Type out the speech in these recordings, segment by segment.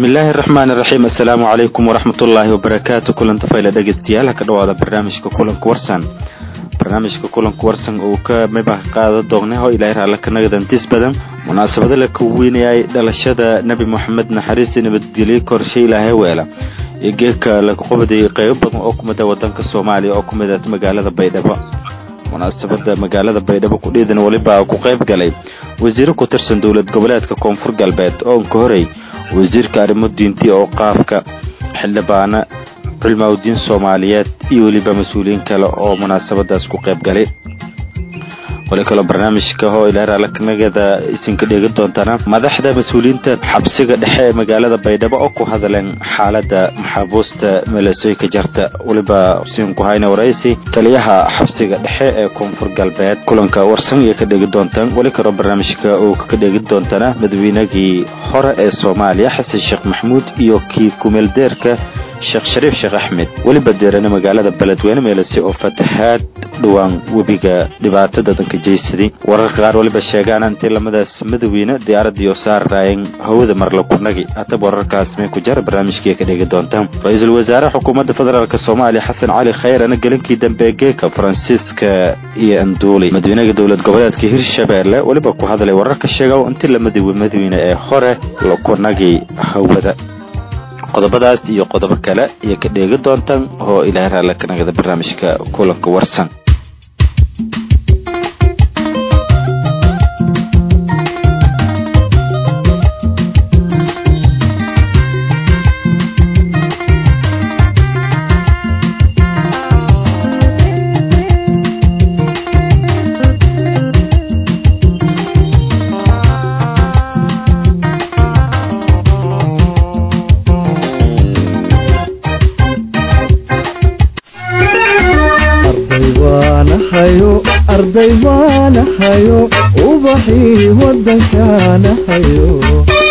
bismillaahi araxmaan iraxiim assalaamu calaykum waraxmatullaahi wabarakaatu kulanta fayla dhegeystayaal ka dhawaada barnaamijka kulanka warsan barnaamijka kulanka warsan uu ka mibah qaada doonay oo ilaahay raalla ka nagadantis badan munaasabada la kaweynayay dhalashada nebi moxamed naxariisi nabadgelyo korshe ilaahay weela iyo geedka laga qobday qeybo badan oo kumida wadanka soomaaliya oo kumida magaalada baydhabo munaasabada magaalada baydhabo kudhiidan weliba ku qayb galay wasiiro ku tirsan dowlad goboleedka koonfur galbeed oo ka horey wasiirka arrimo diinti oo qaafka xildhibaano culmaudiin soomaaliyeed iyo weliba mas-uuliyiin kale oo munaasabadaas ku qayb galay wali kaloo barnaamijka oo ilaaraalkanagada isinka dheegi doontana madaxda mas-uuliyiinta xabsiga dhexe ee magaalada baydhabo oo ku hadleen xaalada maxaabuusta meelasoy ka jarta weliba siin ku hayna waraysi taliyaha xabsiga dhexe ee koonfur galbeed kulanka warsan iyo ka dheegi doontaan weli kaloo barnaamijka uu ka dheegi doontana madaweynagii hore ee soomaaliya xasan sheekh maxamuud iyo kii kumeeldeerka sheekh shariif sheekh axmed weliba deerane magaalada beledweyne meelase oo fatahaad dhowaan webiga dhibaato dadanka jeysaday wararka qaar weliba sheegaan intii lamadaas madaweyne diyaaradii oo saarraayeen hawada marla kunagi hataba wararkaas may ku jara barnaamijkii ka dhegi doontaan ra-iisul wasaare xukuumadda federaalk soomaaliya xasan cali khayrana gelinkii dambe geeka faransiiska iyo anduuli madaweynega dowlad goboleedka hirshabeelle weliba ku hadlay wararka sheega intii lamada madaweyne ee hore la kunagi hawada qodobadaas iyo qodobo kale iyo ka dheegi doontaan oo ilaahay raalla ka nagada barnaamijka kulanka warsan arday waanahayo ubaxii wadankaanahayo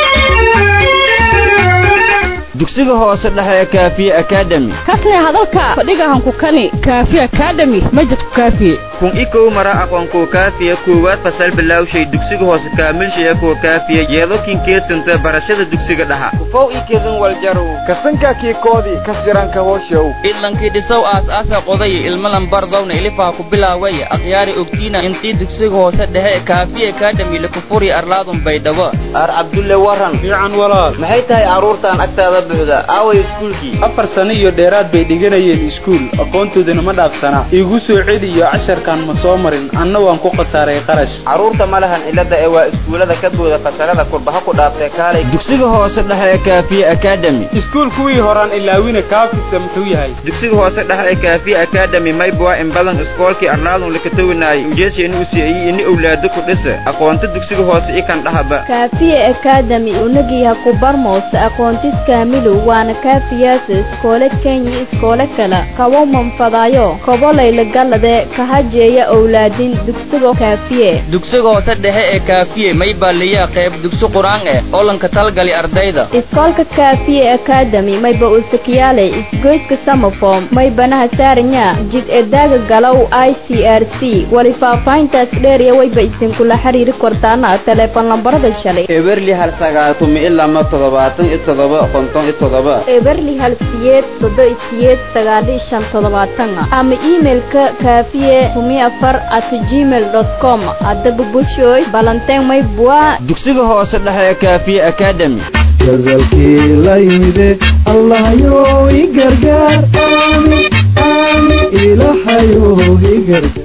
dugsiga hoose dhexe ee kaafiye akademi kasne hadalka fadhigahanku kani kaafiye akademi majidku kaafiye kun ikow mara aqoonkuwa kaafiya koowaad fasal bilawshay dugsiga hoose kaamilshaya kuwa kaafiya yeedokin keedsanta barashada dugsiga dhaha ufow ikedin waljarow kasanka kiikoodii kasiranka hooshow idlankii dhisow aas-aasa qodaya ilmalan bardowna ilifaa ku bilaawaya akhyaari ogtiina intii dugsiga hoose dhexe kaafiye akademi lakufuri arlaadun baydhabo aar cabdulle waran fiican walaal maxay tahay carruurtaan agtaada buuxda aaway iskuulkii afar sano iyo dheeraad bay dhiganayeen iskuul aqoontoodana ma dhaafsana iigu soo celiyo casharkan ma soo marin anna waan ku khasaaray qarash carruurta ma lahan cilada ee waa iskuullada ka booda fasalada kurbaha ku dhaaftee kaalay dugsiga hoose dhexe ee kaafiye akademi iskuul kuwii horaan ilaawina kaafisa muxuu yahay dugsiga hoose dhexe ee kaafiye akademi maybwa in badan iskoolkii arlaadun lakatawinaayay ujeesheeni u siiyey ini owlaado ku dhisa aqoonta dugsiga hoose ikan dhahaba kaafiye akademi unagiiha ku barmoose aqoontis kaamilu waana kaafiyaasa iskoole kenya iskoole kale kawo manfadaayo kobolayla galade kahajeeya owlaadin dugsiga kaafiye dugsiga hoose dhexe ee kaafiye maybaaliyaa qayb dugsi qur-aan eh oo lanka talgali ardayda iskoolka kaafiye akademi mayba usakiyaale isgoyska samafom maybanaha saaranya jid edaaga galow i c r c wali faahfaahintaas dheeriya wayba isinkula xiriiri kortaana teleefon lambarada shalay eberli hal sagaatumi ilama toddobaatan iyo toddoba konton iyo toddoba eberli hal siyeed sodo siyeed sagaali shan toddobaatan ama imailka kaafiye tumi afar at gmail dot com haddaba bulshooy balanteen maybua dugsiga hoose dhexe ee kaafiye akademi dadalkii la yimide allahyo i gargaar aamin aamin ilahayo i gargaar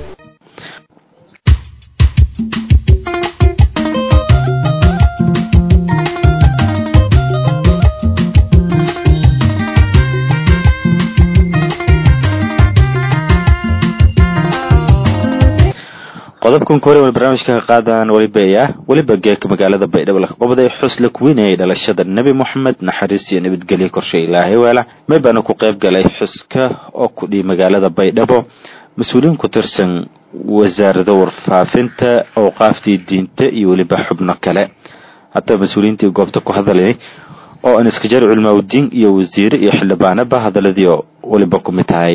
qodobkan kore wal barnaamijka ka qaadaan weliba weliba geeka magaalada baydhabo la qabday xus la kuweynayay dhalashada nebi moxamed naxariis iyo nabadgelyo korshe ilaahay weela may baana ku qayb galay xuska oo kudhihi magaalada baydhabo mas-uuliyiin ku tirsan wasaarada warfaafinta awqaaftii diinta iyo weliba xubno kale haddaba mas-uuliyiintii goobta ku hadalay oo an iska jar culmaaudiin iyo wasiire iyo xildhibaanaba hadaladii weliba ku mid tahay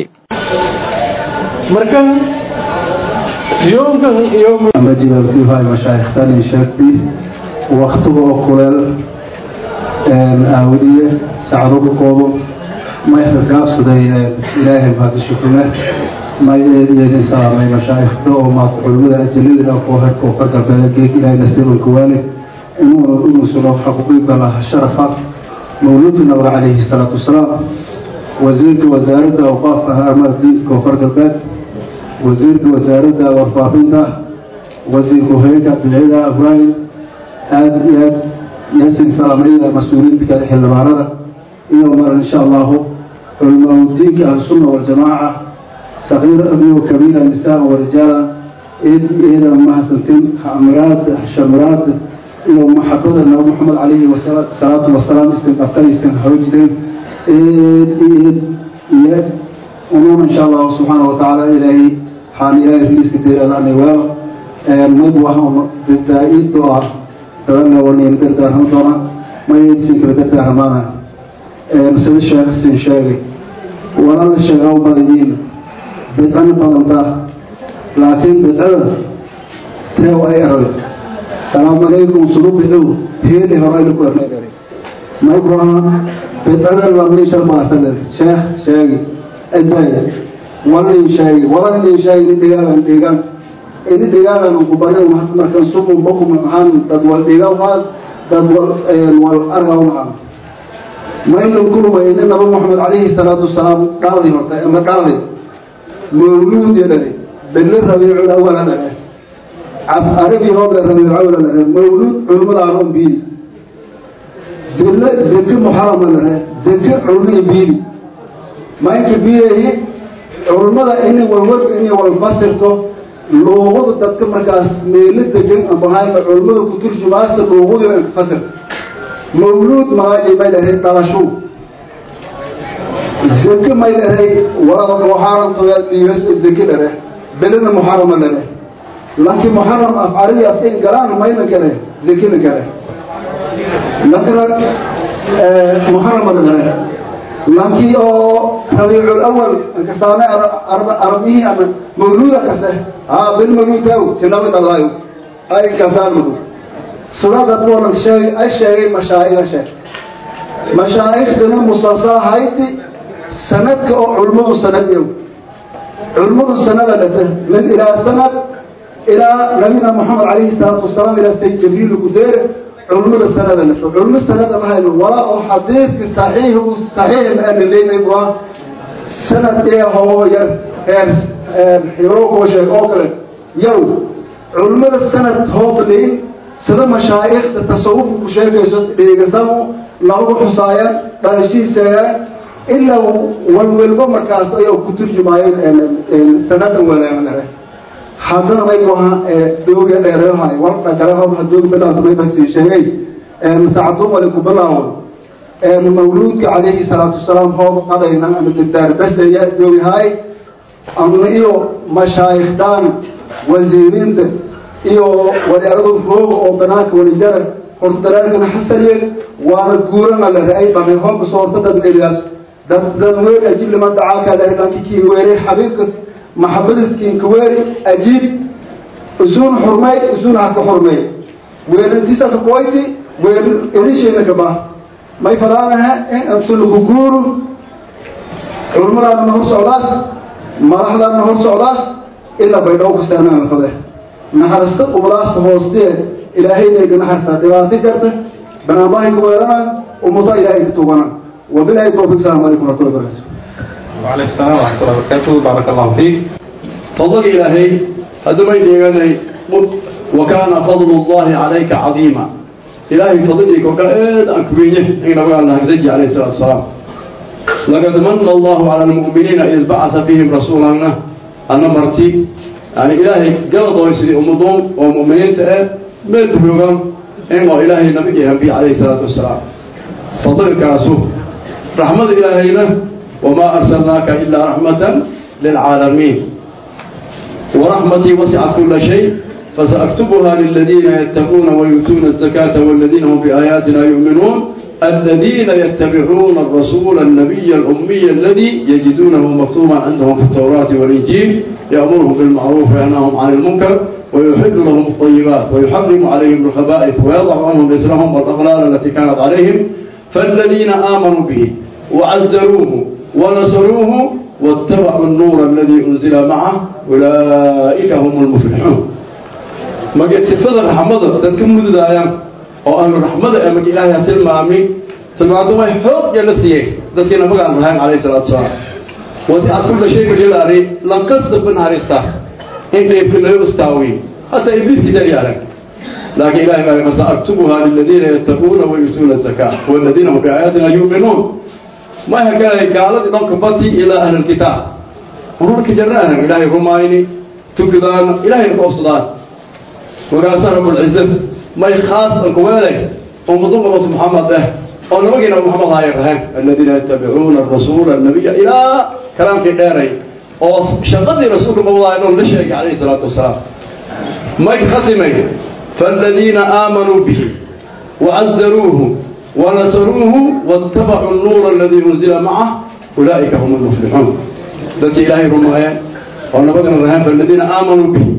ama jilalkiihay mashaayikhtan sheegtay waktiga oo kuleel aawadiye sacado ku koobo may gaabsaday ilaahay mahadi shukule may eedeedin salaamay mashaayikhda oo maata culimada ajalada ah koo herkoo ka galbeeda geeg ilaahay nasiibanka waale inuu unusulo xaquuqibala sharafa mawluudi nabiga calayhi salaatu wasalaam wasiirka wasaaradda awqaafka arrimaha diinka koonfur galbeed wasiirka wasaaradda warfaafinta wasiirka hoyeenka bidcida ibraahim aada iyo aad yasin salaamaya mas-uuliyiinta kale xildhibaanada iyo mar insha allahu culamaau diinka ahlusunna waljamaaca sakiir abiyo kabiira nisaa warijaala eed eeda mahadsantin amiraad shamiraad iyo maxabada nabi maxamed calayhi salaatu wasalaam isin afkaysan xoojideen eed eed iyo unuun insha allahu subxaana watacaala ilaahay waxaan ilaahay riliiska deeraadaanay waaba maybu waxaan daa-ido ah dadana wanayna dardaarama doona mayaysin kala dardaaramaana sida sheekh sin sheegay walala sheegaa u badayiin bidcana badantaa laakiin bidcada teew ay eroy salaamu calaykum sulu bidcow heeli horayna ku ernay maybuaha bidcada lamishal maasaler sheekh sheegi aday walin sheegi walan sheegi ni dhigaagan dhigan ini dhigaagan kubana markan sumun bakum maxaan dad wal dhiga waa dad wal wal arga waxaan maynu kulmayna naba maxamed calayhi salaatu wasalaam dhaaldi horta ama dhaaldi mawluud yadhani belle rabiicul awala dhane caf aragii hooble rabiicul awala dhane mawluud culimada aroon biili belle zeke muxarama dhane zeke culmi biili maynka biilayi culimada ini walwal ini walfasirto luuqada dadka markaas meelo degan amahayma culimada ku turjumaasa luuqadu inka fasir mawluud magaaji may dhahay dhalashu zeke may dhahay walaba muxaramtoya dhiigas zeke dhare belena muxarama dhare laakiin muxaram af carabi af in galaan mayna kale zekena kale lakana muxarama dhare laakiin oo rabiicul awal kasaane arabihii ama mawluuda kase haa bel mawluudaaw tinawi dhalaayo ay kasaan madu sida dadkoonan sheegay ay sheegay mashaa'iga sheegtay mashaaikhdana musasahayti sanadka oo culmadu sanad yow culmadu sanada dhata min ilaa sanad ilaa nabina maxamed calayhi salaatu wasalaam ilaa sayd jibriil kudeere culmada sanada dhata culmo sanada lahayno walaa oo xadiidka saxiix saxiix maana leynay waa sanad ee hoo yar heer hiro koo sheeg oo kale yow culmada sanad hoo fadhiyin sida mashaa'ikhda tasawufka ku sheegayso dheegasanu lagu xusaayaan dhalashiiseeyaan ilaa walwalba markaas ayaa ku turjumaayeen sanadan walaamare haddana maygu ahaa dooga dheereehay warka kale hobha dooga bilaawta may basi sheegay sacadumale ku bilaawo mawluudka calayhi salaatu wasalaam hoob qadayna ama degdaar baseya doogahay ama iyo mashaayikhdan wasiiriinta iyo wadaaradu rooga oo banaanka walijara horta dalaalkana xasaneen waana guurana la ra-ay banay hoobka soo horta dad meliyaas dad dad weer ajiib liman dacaaka lahidanki kiin weere xabiibkas maxabadis kiinka weeri ajiib usuun xurmay usuun haka xurmay weelintisa ka koyti weel edishayna ka bah may falaanaha in absulaku guuru culmadaana hor socdaas madaxdaana hor socdaas ilaa baydhaw kasaanaan fade naxarista umadaasta hoostee ilaahayna ga naxarsaa dhibaato karta banaanbahay ku weerana ummada ilaahay ka tugana wabilahi tawfiq salaam calaykum warahmatullahi wabarakatu وعليكم السلام ورحمة الله وبركاته بارك الله فيك فضل إلهي هذا ما يديني وكان فضل الله عليك عظيما إلهي فضلك وكأد أكبينه إن أبقى الله زجي عليه الصلاة والسلام لقد من الله على المؤمنين إذ بعث فيهم رسولا أن مرتي يعني إلهي قلط ويسري أمضون ومؤمنين تأه ما تبيغم إنه إلهي نبي ينبي عليه الصلاة والسلام فضلك أسوه رحمة إلهينا وما أرسلناك إلا رحمة للعالمين ورحمتي وسعت كل شيء فسأكتبها للذين يتقون ويؤتون الزكاة والذين هم بآياتنا يؤمنون الذين يتبعون الرسول النبي الأمي الذي يجدونه مكتوبا عندهم في التوراة والإنجيل يأمرهم بالمعروف وينهاهم عن المنكر ويحل لهم الطيبات ويحرم عليهم الخبائث ويضع عنهم إثرهم والأغلال التي كانت عليهم فالذين آمنوا به وعزروه ونصروه واتبعوا النور الذي أنزل معه أولئك هم المفلحون ما قلت فضل رحمة ذلك مددايا أو أهل الرحمة أما إلهي تلمامي تلمامي ما يحوق جلسيه ذلك نبقى عن رحمة عليه الصلاة والسلام وسعت كل شيء بجلاري لن قصد من هارسته إن يمكن له يستاوي حتى إبليس كتير يعلم لكن إلهي قال فسأكتبها للذين يتقون ويؤتون الزكاة والذين هم بآياتنا يؤمنون ما هي قال قالت إذن كبتي إلى أهل الكتاب ونورك جرانا إلهي رمايني تكذان إلهي القوصدان وقال رب العزة ما يخاص الكوالي ومضم محمد به أو نبقينا محمد هاي الرهان الذين يتبعون الرسول النبي إلى كلام كداري أو شقدي رسول الله إنهم لشيء عليه الصلاة والسلام ما يخصمي فالذين آمنوا به وعزروه ونصروه واتبعوا النور الذي أنزل معه أولئك هم المفلحون ذات إلهي رمايا ونبغنا الرهان فالذين آمنوا به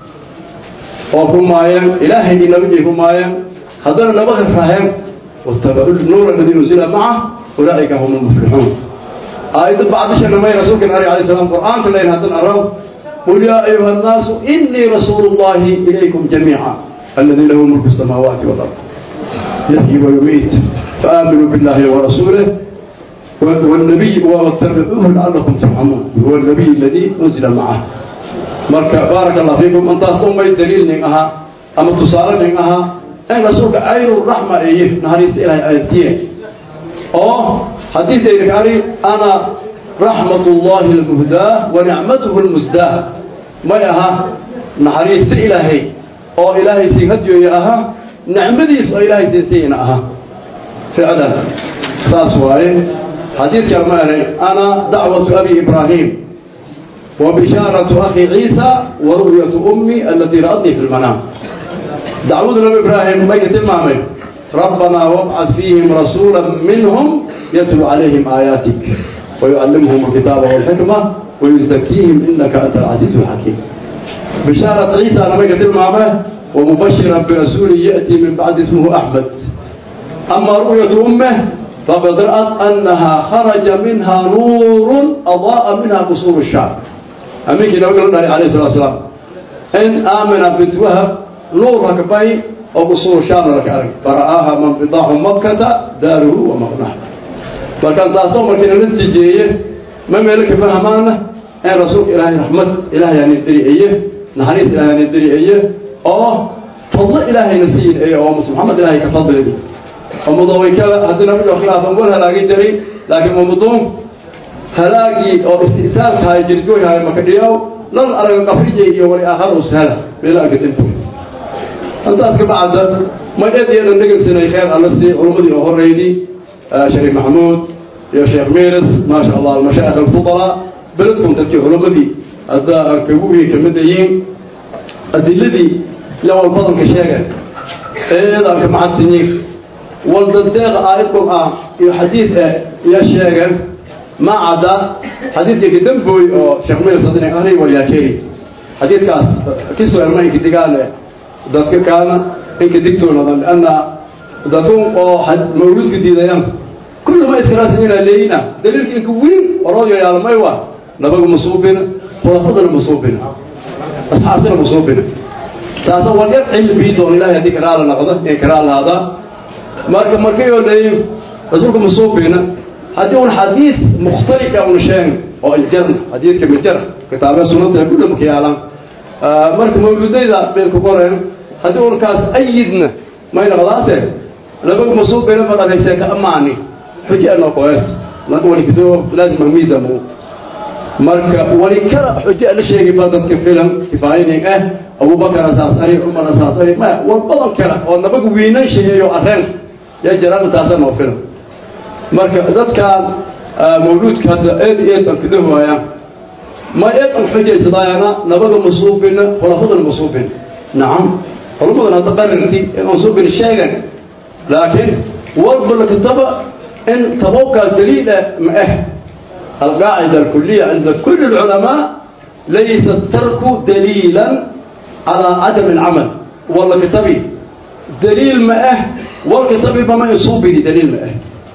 ورمايا إلهي نبي رمايا هذا نبغى الرهان واتبعوا النور الذي أنزل معه أولئك هم المفلحون آية بعد شأن ما رسولك عليه السلام القرآن كلين هذا أراه قل يا أيها الناس إني رسول الله إليكم جميعا الذي له ملك السماوات والأرض يحيي ويميت فآمنوا بالله ورسوله والنبي واتبعوه لعلكم ترحمون هو النبي الذي أنزل معه مركا بارك الله فيكم أنت أصلا ما دليل من أها أما تصال من أها أن رسولك عين الرحمة إيه نهاريست إلهي آياتين أوه حديث إيركاري أنا رحمة الله المهداة ونعمته المزداة ما يها نهاريست إلهي أو إلهي سيهديو يا أها نعمديس أو إلهي سيسينا أها فعلا ساس واي حديث كما أنا دعوة أبي إبراهيم وبشارة أخي عيسى ورؤية أمي التي رأتني في المنام دعوة النبي إبراهيم ما يتم عمل ربنا وابعث فيهم رسولا منهم يتلو عليهم آياتك ويعلمهم الكتاب والحكمة ويزكيهم إنك أنت العزيز الحكيم بشارة عيسى لما يتم عمل ومبشرا برسول يأتي من بعد اسمه أحمد أما رؤية أمه فقد رأت أنها خرج منها نور أضاء منها قصور الشعب أمين كده وقال الله عليه الصلاة والسلام إن آمن بنت وهب نور ركبي وقصور الشام ركعي فرآها من بضاع مكة داره ومغناه فكان تاسو مركنا نتيجيه ما ملك فهمانه إن رسول إلهي رحمة إلهي يعني الدري إيه نحريس إلهي يعني الدري إيه أوه فضل إلهي نسيين إيه أو محمد إلهي كفضل إيه ومضوي كلا هدنا في خلاف نقول هلاقي جري لكن ومضوم هلاقي أو استئثار هاي جرجوي هاي مكديو لن أرى قفريجي يوري آخر وسهلة بلا كتنتم أنت أذكر بعد ما يدي أن نقل سنة خير على السي علمدي وهريدي آه شريف محمود يا شيخ ميرس ما شاء الله المشايخ الفضلاء بلدكم تبكي علمدي أدى أركبوه كمديين أدلذي لو البطن كشاكا إيه ذاك مع السنين والدقيق آية قرآن iyo xadiid ya sheegeen ma cadda xadiidkii kadamboy oo sheekh meel sadin ahri walyaakeli xadiidkaas kiso ermaynka digaale dadka kaana inka digtoonadan lianna dadkun oo mawluudka diidayaan kullu ma iskaraasina leeyina daliilka inka weyn orooyo yaalmay waa nabaga masuubina khulafadana masuubina asxaabtana masuubina taasa waa yar cilmi doon ilaahay haddii karaala noqdo ee karaa lahaada marka markayoo leeyin rasuulka masuubina haddii un xadiis mukhtalifa un sheegn oo iljarna xadiidka mijar kitaabee sunanta kulla marka yaalaan marka mawludayda beelku qoreen haddii un kaas ayidna may noqdaase labaga masuubina faqadaysee ka amaani xuji anoo koes marka walikito laazima miisamu marka wali kala xuji la sheegi ba dadka filan kifaayanin ah abubakar asaas ari cumar asaas ari ma war badan kale oo nabaga wiinan sheegeeyo areen yaa jiraan taasa noo filan marka dadkaan mawluudka hadda eed eed aan kada waayaan ma eed aan xujaysadaayana nabaga masuubina khulafadana masuubin nacam culumadan hadda qarirti in masuubin sheegan laakiin walba la kitaba in tabawkaa daliila ma ah القاعدة الكلية عند كل العلماء ليس الترك دليلا على عدم العمل والله كتبي دليل ما اه والكتبي بما يصوب به دليل ما اه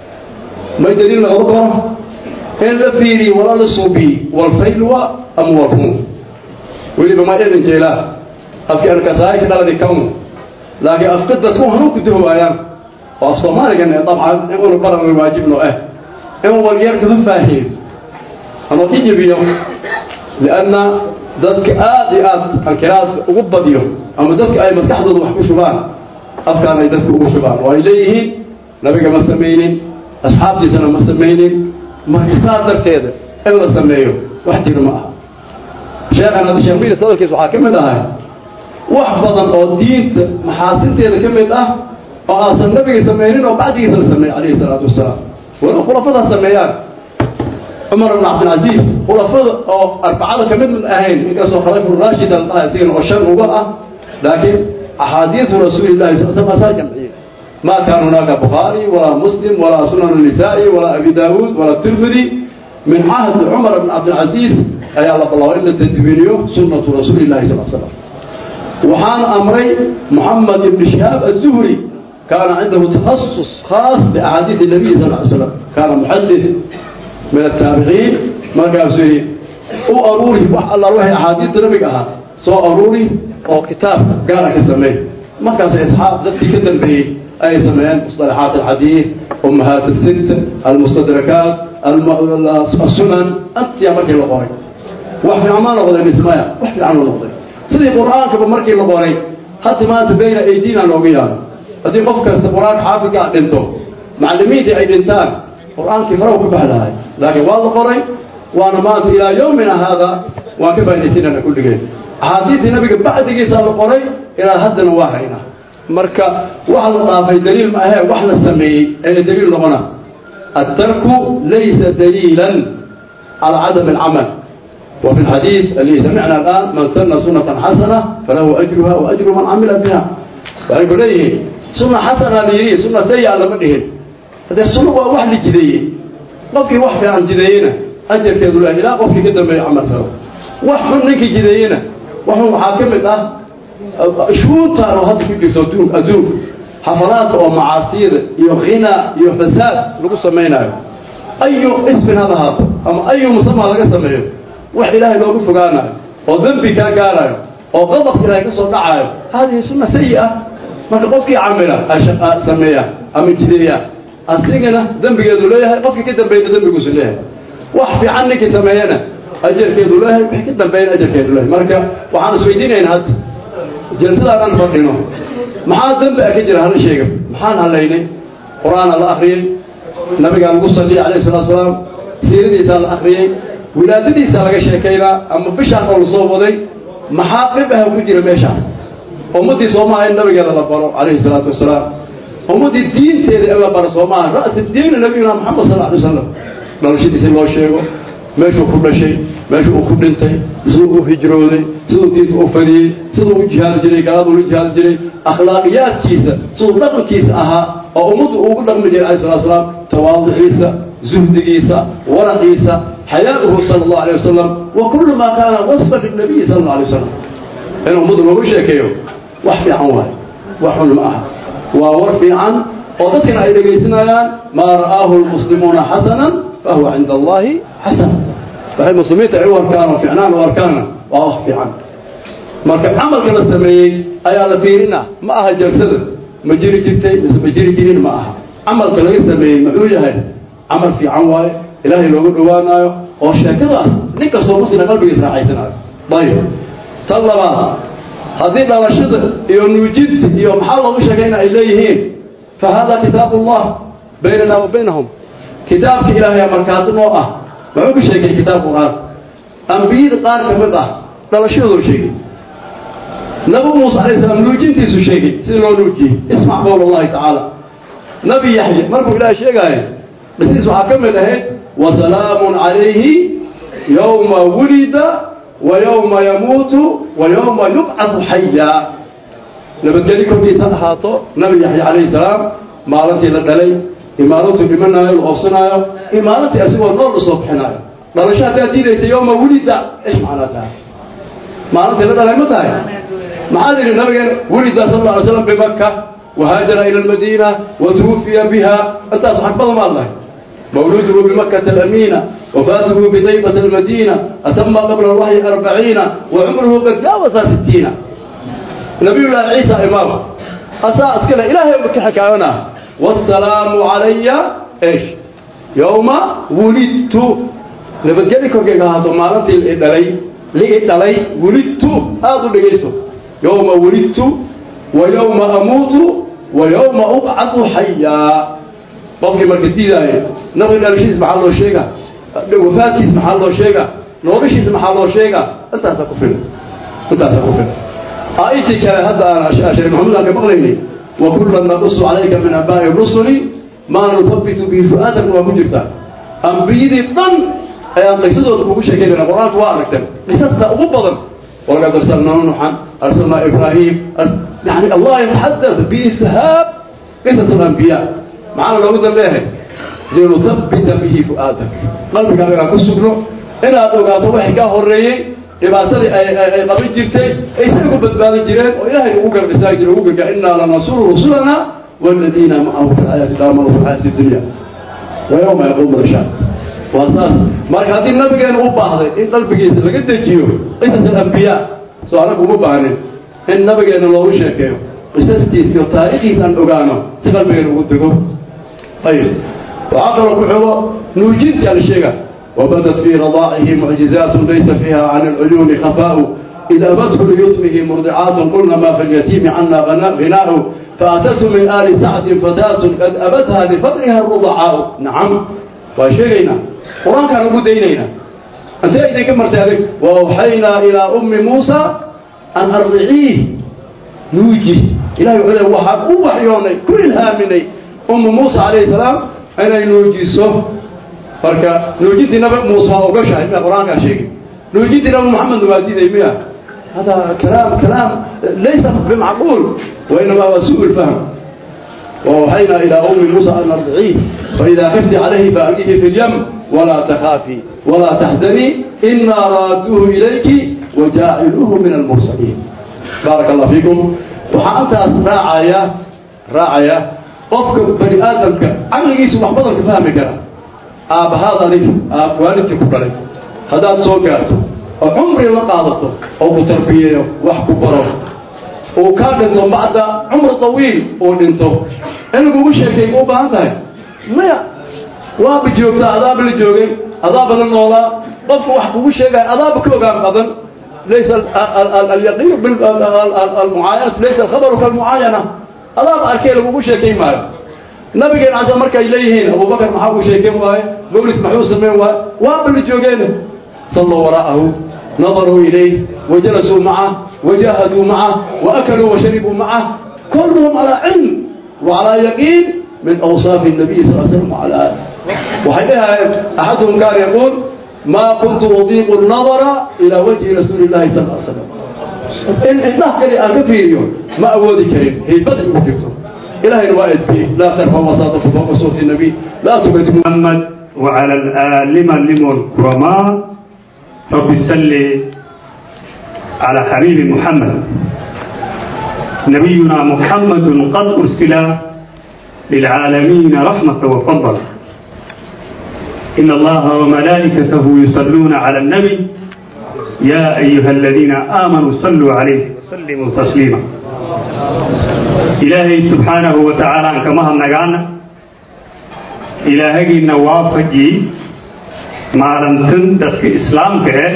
may daliil noqon karo in la fiiriyo wala la suubiyi walfaylwa ama walrun weliba ma idin jeelaa afkii arkasaayka dhaladi kamu laakiin afka dadku hanuun ku duhowaayaan oo af soomaaligan ee dabcan in unu baran waajibno ah in walyar kama faahiyo ama ijibiyo lianna dadka aad iyo aad ankiraadka ugu badiyo ama dadka ay maskaxdooda wax ku shubaan afkaan ay dadka ugu shubaan oo ay leeyihiin nabiga ma samaynin asxaabtiisana ma samaynin marka saa darteeda in la sameeyo wax jiro ma aha sheekhan hadda sheekh miiris hadalkiisa waxaa ka mid ahay wax badan oo diinta maxaasinteeda ka mid ah oo aasan nabiga samaynin oo bacdigiisa la sameeyey calayhi salaatu wasalaam wala khulafadaa sameeyaan cumar ibn cabdilcaziiz khulafada oo arbacada ka mid ahayn inkastoo khaliifu raashid al dhaha isigana oo shan uga ah laakiin axaadiisu rasuulillahi sal slam asaa jamciyey ma kaana hunaaka bukhaari walaa muslim walaa sunan nisaa'i walaa abi daawuud walaa tirmidi min cahdi cumar ibn cabdilcaziiz ayaa la bilaabay in la tadwiiniyo sunnatu rasuulillahi sal slam waxaan amray محمد بن شهاب الزهري كان عنده تخصص خاص بأحاديث النبي صلى الله عليه وسلم كان محدث من التابعين ما كان سوري وأروري الله وحي أحاديث النبي أها سو أروري أو كتاب قال كسمي ما كان إسحاق ذاتي كدن به أي سميان مصطلحات الحديث أمهات الست المستدركات الم... السنن أنت يا مركي الله وحي عمان الله اسمها وحي عنه الله sidii qur-aankaba markii la qoray hadda maanta bayna aydina noogu yaalo haddii qof kasta qur-aanka xaafidka a dhinto macallimiintii ay dhintaan qur-aankii faraw ka bax lahay laakiin waa la qoray waana maanta ilaa yowmina haada waan ka faa'idaysinana kulligeen axaadiistii nabiga bacdigiisa la qoray ilaa haddana waa haynaa marka waxa la dhaafay daliil ma ahee wax la sameeyey ee daliil noqona الترك ليس دليلا على عدم العمل وفي الحديث الذي سمعنا الآن من سن سنة حسنة فله أجرها وأجر من عمل بها ويقول ليه سنة حسنة ليه سنة سيئة لما دهن هذا السنة هو واحد جديد قفي واحد عن جدينا أجر كذو الله لا قفي كده ما يعمل فيه واحد نك جدينا واحد محاكمة أه شو تارو هذا في جسدون أدوب حفلات ومعاصير يغنى يفساد لقصة سمينا أي اسم هذا هذا أما أي مسمى لقى سميه wax ilaahay loogu fogaanayo oo dembi kaa gaarayo oo qadab ilaahay ka soo dhacayo hadihi sunna sayi ah marka qofkii camila sameeya ama jideeya asigana dembigeedu leeyahay qofkii ka dambeeyna dembiguusu leeyahay wax fiican ninkii sameeyana ajarkeedu leeyahay wixii ka dambeeyna ajarkeedu leeyahay marka waxaan isweydiinayna hadda jalsadaan aan fadhino maxaa dembi ah ka jira hala sheega maxaan halaynay qur-aana la akriyey nabigaa lagu salliyay calayhi salatu salaam siiradiisaa la akriyey wilaadadiisa laga sheekaynaa ama bishaan oo lasoo waday maxaa dhib ah ku jira meeshaas ummaddii soomaaha in nabigeeda la baro calayhi salaatu wasalaam ummaddii diinteeda in la baro soomaaha ra'si diina nabiyuna maxamed sal alay wasalam dhalashadiisi loo sheego meeshuu ku dhashay meeshuu uu ku dhintay siduu u hijrooday siduu diinta u fadiyey siduu u jihaadi jiray gaaladu ula jihaadi jiray akhlaaqiyaadkiisa siduu dhaqankiisa ahaa oo ummaddu ugu dhaqmi jiray alayhi salatu wasalaam tawaaduciisa zuhdigiisa waraqiisa حياته صلى الله عليه وسلم وكل ما كان وصفا للنبي صلى الله عليه وسلم إنه مضر ما بشيكيو وحفي عن واحد وحل معها وورفي عن وضتنا إلى جيسنا ما رآه المسلمون حسنا فهو عند الله حسن فهي المسلمين تعيوا أركانا في عنان وأركانا وأخفي عنه marka camalka la sameeyey ayaa la fiirina ma aha jalsada ma jiri jirtay mise ma jiri jirin ma aha camalka laga sameeyey muxuu yahay camal fiican waaye ilaahay loogu dhowaanayo oo sheekadaas nin kastoo muslima qalbigiis raaxaysanayo ayib tan labaad haddii dhalashada iyo nuujinta iyo maxaa loogu sheegay in ay leeyihiin fa hada kitaabu ullah baynana wa baynahum kitaabka ilaahay markaati noo ah muxuu ka sheegay kitaab qur-aan ambiyada qaar ka mid ah dhalashadoo sheegay nabi muuse alayh salaam nuujintiisu sheegay sidii loo nuujiyey ismac qowl allahi tacaala nabi yaxya markuu ilaahay sheegaayo dhisiis waxaa ka mid ahayd وسلام عليه يوم ولد ويوم يموت ويوم يبعث حيا نبتلي كنتي سنحاطو نبي يحيى عليه السلام مالتي لدلي إمارتي بمنا الأفصنايا إمارتي أسوى النور صبحنا دلشات تأتي يوم ولد إيش معناتها مالتي لدلي متى معادل النبي ولد صلى الله عليه وسلم بمكة وهاجر إلى المدينة وتوفي بها أنت أصحاب الله مولوده بمكة الأمينة وفاته بطيبة المدينة أتم قبل الوحي أربعين وعمره قد جاوز ستين نبي الله عيسى إمام أساء كلا إلهي بك حكاونا والسلام علي إيش يوم ولدت نبجلي كوكي هاتو مالتي الإدلي لإدلي ولدت هذا لقيسو يوم ولدت ويوم أموت ويوم أبعث حيا qofkii marka diidaayo nabiga dhalashiis maxaa loo sheega wafaadkiis maxaa loo sheega noloshiis maxaa loo sheega intaasaa ku filan intaasaa ku filan aayadii kale hadda aan sheekh maxamuud aan ka maqlaynay wa kullan naqusu calayka min abaa'i rusuli maa nuthabitu bihi fu'aadak waa ku jirtaa ambiyadii dhan ayaan qisadooda kugu sheekeynayna qur-aanku waa aragteen qisasta ugu badan walaqad arsalnaa nuuxan arsalnaa ibraahim yani allah yataxadad biishaab qisas alambiyaa maxaana loogu dambeehay linuthabbita bihi fu'aadak qalbigaaga ku sugno inaad ogaato wixii kaa horreeyey dhibaatadii ay ay qabin jirtay ay say ugu badbaadin jireen oo ilaahay ugu garab istaagi jiray ugu gargaa innaa lanasuru rusulana والذين معه في الحياة الآمنوا في الحياة الدنيا ويوم يقوم الأشهاد وأساس marka haddii nabigeena u baahday in qalbigiisa laga dejiyo qisas alambiyaa soo anagu uma baahnin in nabigeena loogu sheekeeyo qisastiisa iyo taariikhiisa aan ogaano si qalbigeena ugu dego ayib waxaa kaloo ku xigo nuujinta la sheega وبدت في رضائه معجزات ليس فيها عن العيون خفاء إذا أبته ليتمه مرضعات قلنا ما في اليتيم عنا غناء فأتته من آل سعد فتاة قد أبتها لفقرها الرضعاء نعم وشيرنا قرآن كان أبو دينينا أنت إذا كمرت ذلك وأوحينا إلى أم موسى أن أرضعيه نوجي إلى يقول وحاب وحيوني كل هامني أم موسى عليه السلام أنا نوجي صف فركا نوجي نبي موسى وقشع إما قرآن كان شيء نوجي نبي محمد وادي ذي هذا كلام كلام ليس بمعقول وإنما هو سوء الفهم وأوحينا إلى أم موسى أن أرضعيه فإذا خفت عليه فألقيه في اليم ولا تخافي ولا تحزني إنا رادوه إليك وجاعلوه من المرسلين بارك الله فيكم وحانت راعية راعية قفك بني آدمك عقلي سبح بضلك فهمك آب هذا لي آب والدك كبرك هذا تصوكاته oo cumri la qaadato oo ku tarbiyeeyo wax ku baro uu kaa dhinto bacda cumr tawiil uu dhinto in lagugu sheekay ma u baahan tahay maya waaba joogtaa adaaba la joogay adaaba la noolaa qofku wax kugu sheegaya adaaba ka ogaan badan laysa alyaqiin almucaayanatu laysa alkhabaru kalmucaayana adaaba arkay lagugu sheekay maayo nabigeen casa markay leeyihiin abubakar maxaa ku sheekeen waaye mawlis maxuu sameyn waaye waaba la joogeen صلوا وراءه نظروا إليه وجلسوا معه وجاهدوا معه وأكلوا وشربوا معه كلهم على علم وعلى يقين من أوصاف النبي صلى الله عليه وسلم وعلى آله وحينها أحدهم كان يقول ما كنت أضيق النظر إلى وجه رسول الله صلى الله عليه وسلم إن الله كان أكفيريون ما أودي كريم هي بدء مكتوب إلهي الوائد به لا خير فهو صادق فوق صوت النبي لا تقدم محمد وعلى الآلم لم الكرماء رب صل على حبيب محمد نبينا محمد قد أرسل للعالمين رحمة وفضل إن الله وملائكته يصلون على النبي يا أيها الذين آمنوا صلوا عليه وسلموا تسليما إلهي سبحانه وتعالى كما نقعنا إلهي نوافجي maalintan dadka islaamka eh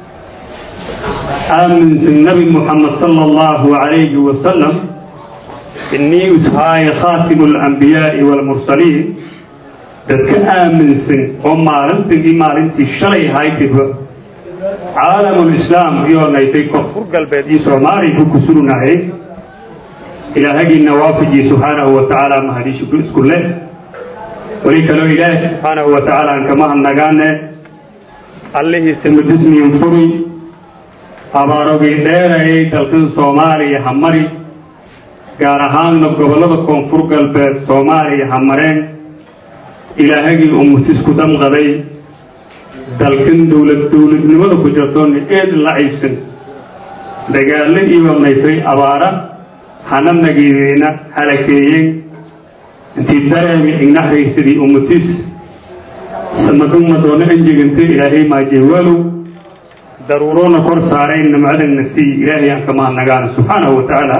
aaminsan nabi muxamed sala allahu calayhi wasalam inii ushaaya khaatimu alambiyaai waalmursaliin dadka aaminsan oo maalintan iyo maalintii shalay haytiba caalamulislaam iyoo naytay koonfur galbeed iyo soomaaliya ku kusurnahay ilaahagiina waafajii subxaanahu wa tacaala mahadishu isku leh weli kaloo ilaahi subxaanahu wa tacaala aan kama hadnagaane allihiisa mudismiyin furi abaarogii dheerayay dalkan soomaaliya ha mari gaar ahaanna gobollada koonfur galbeed soomaaliya ha mareen ilaahagii uu mutisku damqaday dalkan dowlad dowladnimada ku jirtoona eed la ciibsan dagaallo iyo naytay abaara hana nageedeyna halakeeyeen intii dareemi ignahaysadii umutis samaduma doona anjeganta ilaahay maajeewaalow daruuroona kor saaray nimcadana sii ilaahay aan ka mahadnagaana subxaanahu wa tacaala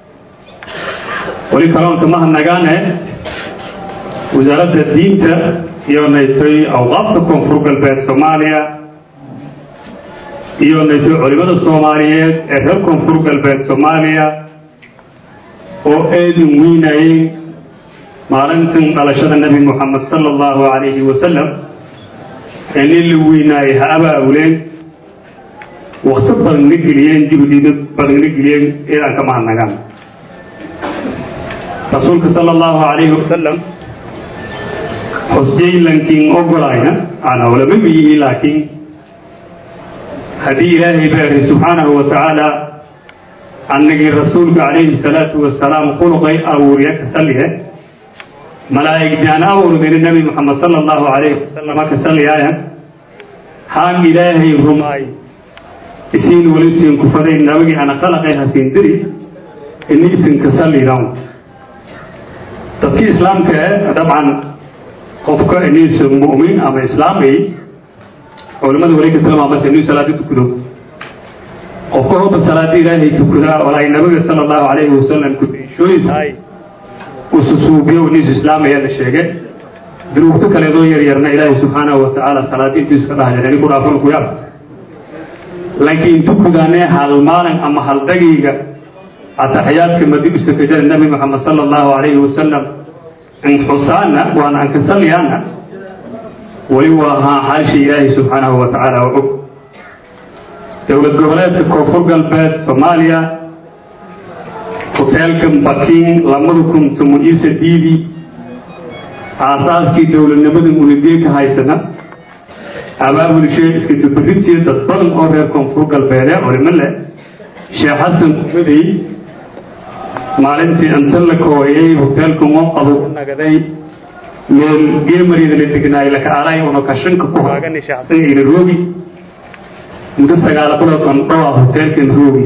weli kaloon ka mahadnagaane wasaaradda diinta iyo naytay awqaafta koonfur galbeed soomaaliya iyo naytay culimada soomaaliyeed ee reer koonfur galbeed soomaaliya oo aadin weynayay maalintan dhalashada nebi moxamed sala allahu calayhi wasalam ee nin la weynaayay ha abaabuleen wakti badanna geliyeen juhdiina badanna geliyeen inaan ka mahadnagaan rasuulka sala allahu calayhi wasalam hosjaylankiin ogolayna ana olama miyihi laakiin haddii ilaahay baari subxaanahu wa tacaala annagii rasuulka calayhi salaatu wasalaam khuluqay abuuriya ka saliye malaa'igtaan abuurdayna nebi moxamed sala allahu calayhi wasalam ka saliyaaya haan ilaahay rumaay isiin wali siin kufaday nabagii ana khalaqay hasiin diri ini isin ka salidan dadkii islaamka eh dabcan qofka iniisa mu'min ama islaamay culimada wali ka tilmaamaysa inuu salaadi tukado qofka hoba salaada ilaahay tukadaa walaay nabiga sala allahu calayhi wasalam kudishooyisahay ususuubiyo iniis islaamaya la sheege dunuubto kaleedoo yaryarna ilaahay subxaanahu wa tacaala salaadi intiisu ka dhahayan ani ku dhaafan ku yaab laakiin tukudaanee hal maalin ama hal dagiiga ataxiyaadka madi u sakajada nabi moxamed sala allahu calayhi wasalam in xusaana waana an kasalyaana weli waa haa xaasha ilaahay subxaanahu wa tacaala oo og dowlad goboleedka koonfur galbeed soomaaliya hoteelka bakin lamada kun tomo iyo sadiidii aasaaskii dowladnimada unigee ka haysana abaabulshee iska dubarintii dad badan oo reer koonfur galbeede culimo leh sheekh xasan kumadey maalintii inta la kooyay hoteelka qabo u nagaday meel geemariyada la degnaay laka alay una kashanka ku haagani sheekh xasan ila roogi muddo sagaal bilood aan dhowaa hoteelkan roogi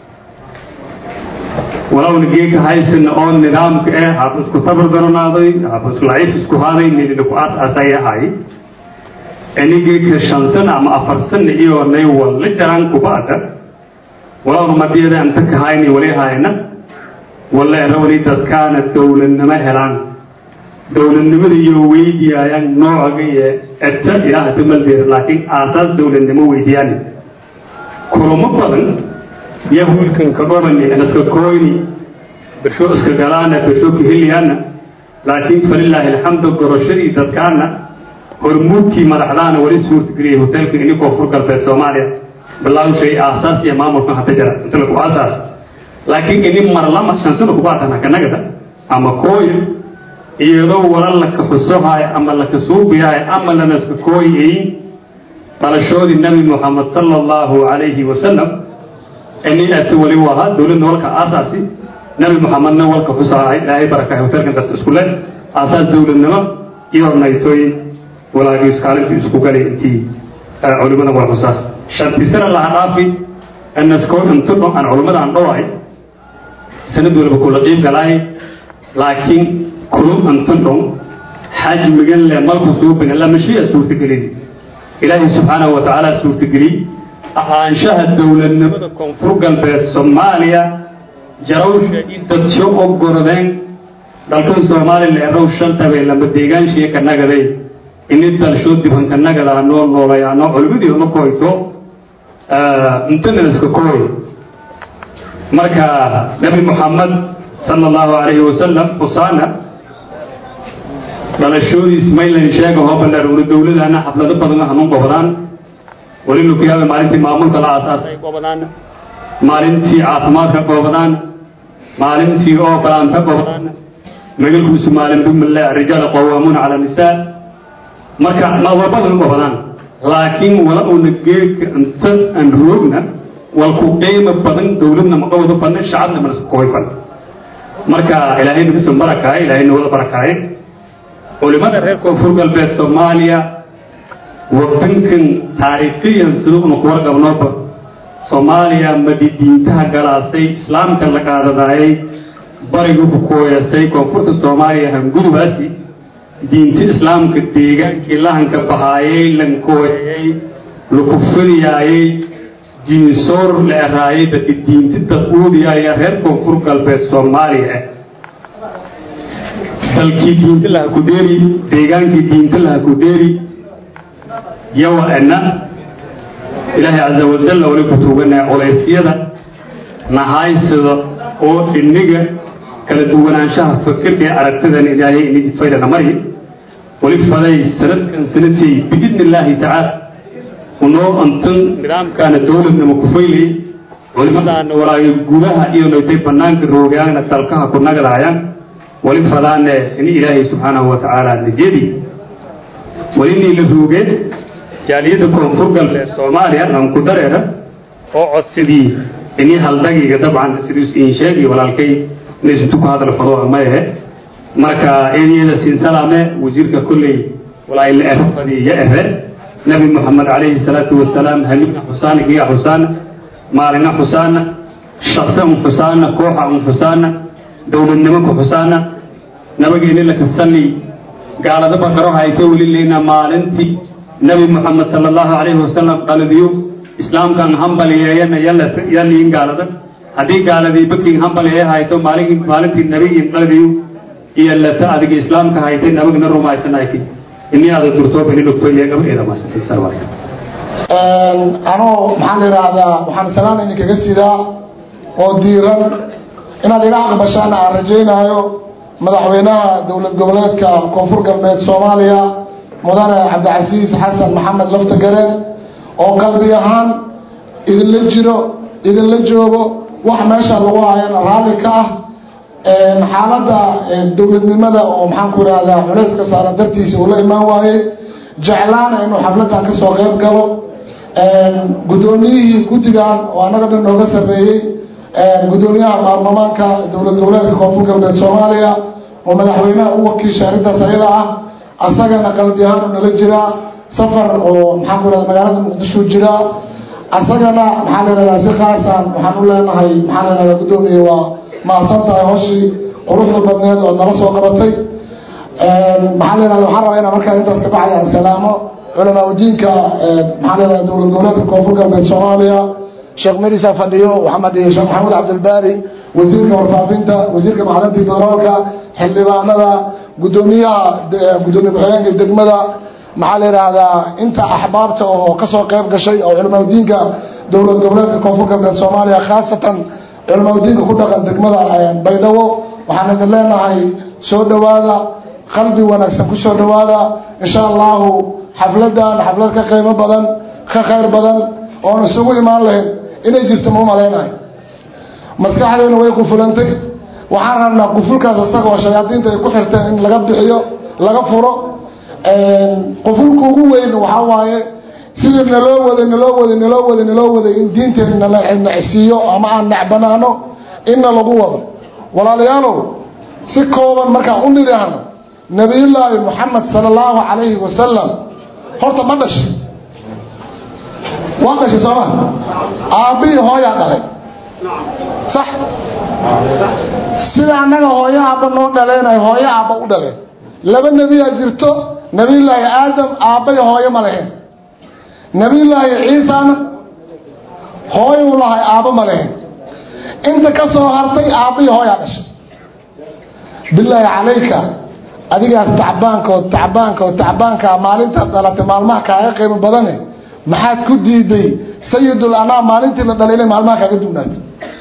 walowna geeka haysana oo nidaamka eh hab isku tabar daranaaday hab isku laciif isku haaday nidina ku aas aasay ahay anigeeka shan sana ama afar sana iyo nay walla jaraan kuba'da walowna madiyada anta ka hayni wali hayna walla erawli dadkaana dowladnimo helaan dowladnimada iyo weydiyaayaan noocaga iyo eta ilaaha damaldeer laakiin aasaas dowladnimo weydiyaani kulamo badan yahuudkan ka dhobani naska koyni bersho iska galaana bersho ka heliyaana laakiin falilaahi alxamdu goroshadii dadkaana hormuudkii madaxdaana wali suurtageliyay hoteelka ini koonfur galbeed soomaaliya bilaawshay aasaas iyo maamulkan hata jira inta lagu aasaas laakiin ini marlama shansana kubaatana kanagada ama kooyo iyadoo wala laka xusohaay ama laka suubiyahay ama lanaska kooyay dhalashoodii nabi moxamed sala allahu calayhi wasalam ini ati wali waha dowladna walka aasaasi nabi moxamedna walka xusahay ilaahay barakahay hoteelkan dadka isku leh aasaas dowladnimo iyo naytoy walaagii iskaalintii isku galay intii culimada waa xusaas shantii sana laha dhaafi nasko inta dho aan culimada aan dhowahay sanad waliba kula qiib galaay laakiin kulum inta dhow xajmigan le malku suubina lamashiya suurtagelin ilaahay subxaanahu wa tacaala suurtageliyey ahaanshaha dowladnimada koonfur galbeed soomaaliya jarawsha i dadsho oo gorodeen dalkan soomaaliya leerow shantabay lama deegaanshiya ka nagaday ini dalsho dibanka nagadaa noo noolayaano culimadii ma koyto intana iska kooy marka nabi moxamed sala allahu calayhi wasalam xusaana dhalashoodiis maylan sheega hoo bandhaarowna dowladana xaflado badan hanuun gobodaan weli lukiyaaba maalintii maamulka la aasaasay gobodaan maalintii caafimaadka gobodaan maalintii oo balaanta gobodaan magalkuusu maalin bumale rijaal qawaamuuna cala nisaa marka mawabadan gobodaan laakiin wala una geedka inta aan roogna walku qiimo badan dowladna ma qowdo fanna shacabna ma isku koy fan marka ilaahay nagu soo barakaaye ilaahay nagu wada barakaaye culimada reer koonfur galbeed soomaaliya wadankan taariikhiyan sida una ku warqabnooba soomaaliya madidiintaha galaasay islaamka la qaadadaayay bariga ku kooyasay koonfurta soomaaliya hangudubaasi diinta islaamka deegaankii lahanka bahaayay lankooyayay laku furiyaayay diinsoor la eraayay dadka diinta daquudiyaya reer koonfur galbeed soomaaliya ah dalkii diinta laha ku dheeri deegaankii diinta laha ku dheeri yawa ena ilaahay caza wajalla wali ku tuuganaya culeysyada nahaysada oo iniga kala duwanaanshaha fikirka ee aragtidan ilaahay inigi faydana mari wali faday sanadkan sanadkay biidni illaahi tacaala unoo antan nidaamkaana dowladnama ku faylay culimadaana walaayo gudaha iyo noytay banaanka roogaana dalkaha ku nagadaayaan wali fadaane in ilaahay subxaanahu wa tacaala najedi walinii la roogeen jaaliyadda koonfur galbeed soomaaliya lanku dareera oo codsidii inii haldagiga dabcan siduu iin sheegay walaalkay inaysutu ku hadal fado ma ahe marka eedyada siin salaame wasiirka kolley walaay la ero fadii ya ere nabi moxamed calayhi salaatu wasalaam hamiina xusaana giga xusaana maalina xusaana shaqse un xusaana kooxa un xusaana dowladnimo ku xusaana nabageeni laka salli gaalada baqaro hayta weli leyna maalintii nabi moxamed sala allahu calayhi wasalam qaladiyo islaamkan hambaliyeeyana yaliin gaalada haddii gaaladii baking hambaliye hayto maalin maalintii nabigiin qaladiyo iyo lata adiga islaamka haytay nabagna rumaysanayki ini ada durtooba ini dhogtoiya gabageeda maasantay sarwarka anoo maxaan idhaahdaa waxaan salaan idinkaga sidaa oo diiran inaad iga aqbashaan aan rajaynaayo madaxweynaha dowlad goboleedka koonfur galbeed soomaaliya mudane cabdicasiis xasan maxamed laftagareen oo qalbi ahaan idinla jiro idinla joogo wax meesha lagu hayana raalli ka ah xaaladda dowladnimada oo maxaan ku idhahdaa culayska saaran dartiisa uu la imaan waayey jeclaana inuu xafladdan kasoo qeyb galo guddoomiyihii guddigan oo annaga dhan nooga sarreeyey guddoomiyaha baarlamaanka dowlad goboleedka koonfur galbeed soomaaliya oo madaxweynaha u wakiisha arrintaas ayada ah asagana qalbi ahaan u nala jiraa safar oo maxaan ku ihahda magaalada muqdisho jiraa asagana maxaan ihahdaa si khaasan waxaan u leenahay maxaan ihahdaa guddoomiye waa mahadsan tahay hooshii quruxda badneed oo nala soo qabatay maxaan ihahda waxaan rabaa inaan markaa intaas ka baxay aan salaamo culamaa udiinka maxaan ihahdaa dowlad goboleedka koonfur galbeed soomaaliya sheekh merisa fadhiyo maxamed iyo sheekh maxamuud cabdilbaari wasiirka warfaafinta wasiirka macdanta federaalka xildhibaanada guddoomiyaha guddoomiye ku-xigeenka degmada maxaa la yidhaahdaa inta axbaabta oo kasoo qeyb gashay oo culamaa udiinka dowlad goboleedka koonfur galbeed soomaaliya khaasatan culamaa udiinka ku dhaqan degmada baydhabo waxaan idin leenahay soo dhowaada qalbi wanaagsan ku soo dhowaada insha allahu xafladan xaflad ka qiimo badan ka khayr badan oon isugu imaan lahayn inay jirto ma umalaynahay maskaxdeena way qufulantay waxaan rabnaa qufulkaas isaga oo shayaadiinta ay ku xirteen in laga bixiyo laga furo qufulka ugu weyn waxaa waaye sidii naloo waday naloo waday naloo waday naloo waday in diinteena la nacsiiyo ama aan necbanaano inna lagu wado walaalayaalow si kooban markaan u nidhaahno nabiyullaahi moxamed sala allahu calayhi wasalam horta ma dhashay waa dhashay sooma aabbihii hooyaa dhalay sax sida annaga hooyo aabba noo dhaleenay hooyo aabba u dhaleen laba nebiyaa jirto nebiyullaahi aadam aabbay hooyo ma lahayn nebiyullaahi ciisana hooyuu lahay aabbo ma lahayn inta ka soo hartay aabbihii hooyaa dhashay bilaahi calayka adigaas tacbaankood tacbaankood tacbaankaa maalintaad dhalatay maalmaha kaaga qiimo badane maxaad ku diiday sayidul anaa maalintii la dhalay inay maalmaha kaaga dugnaato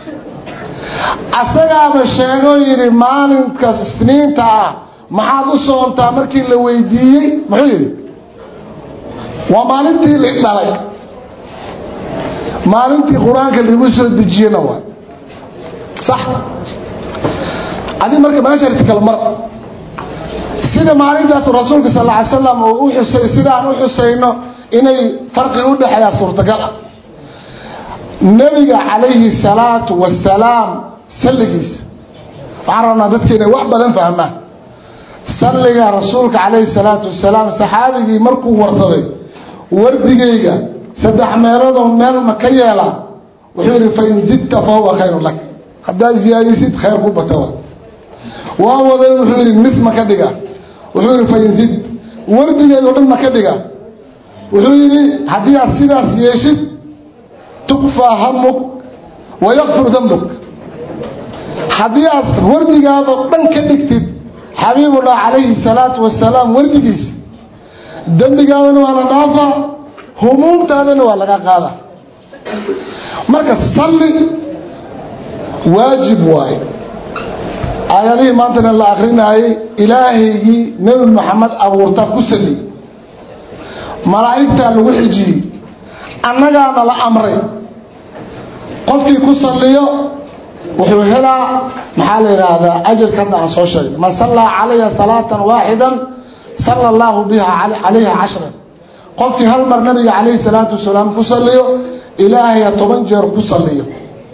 asagaaba sheegoo yidhi maalinkaas isniinta ah maxaad u soontaa markii la weydiiyey muxuu yidhi waa maalintii la dhalay maalintii qur-aanka lagu soo dejiyena waa sax adi marka meesha kala mar sida maalintaas rasuulka sal ly slam uu u xusay sidaan u xusayno inay farqi u dhexeeyaa suurtagal ah nebiga calayhi salaatu wasalaam salligiisa waxaan rabnaa dadka inay wax badan fahmaan salliga rasuulka calayhi salaatu wasalaam saxaabigii markuu warsaday wardigayga saddex meeloodoo meel ma ka yeelaa wuxuu yidhi fain zidta fa huwa khayru lak haddaad ziyaadisid khayr ku bata waa waday wuxuu yidhi nis ma ka dhiga wuxuu yidhi fainzid wardigeedoo dhan ma ka dhiga wuxuu yidhi haddii aad sidaas yeeshid tukfaa hamuk wayakfur dambuk haddii aad wardigaadoo dhan ka dhigtid xabiibullah calayhi salaatu wasalaam wardigiis dembigaadana waa la dhaafaa humuumtaadana waa laga qaada marka salli waajib waaye aayadihii maantana la akrinaayay ilaahaygii nebi maxamed abuurtaa ku salli malaa'igtaa lagu xijiyey annagaana la amray qofkii ku salliyo wuxuu helaa maxaa la yidhaahdaa ajarka hadda aan soo sheegay man sallaa calaya salaatan waaxidan sala allahu biha calayha cashran qofkii hal mar nabiga calayhi salaatu wasalaam ku salliyo ilaahaya toban jeer ku salliyo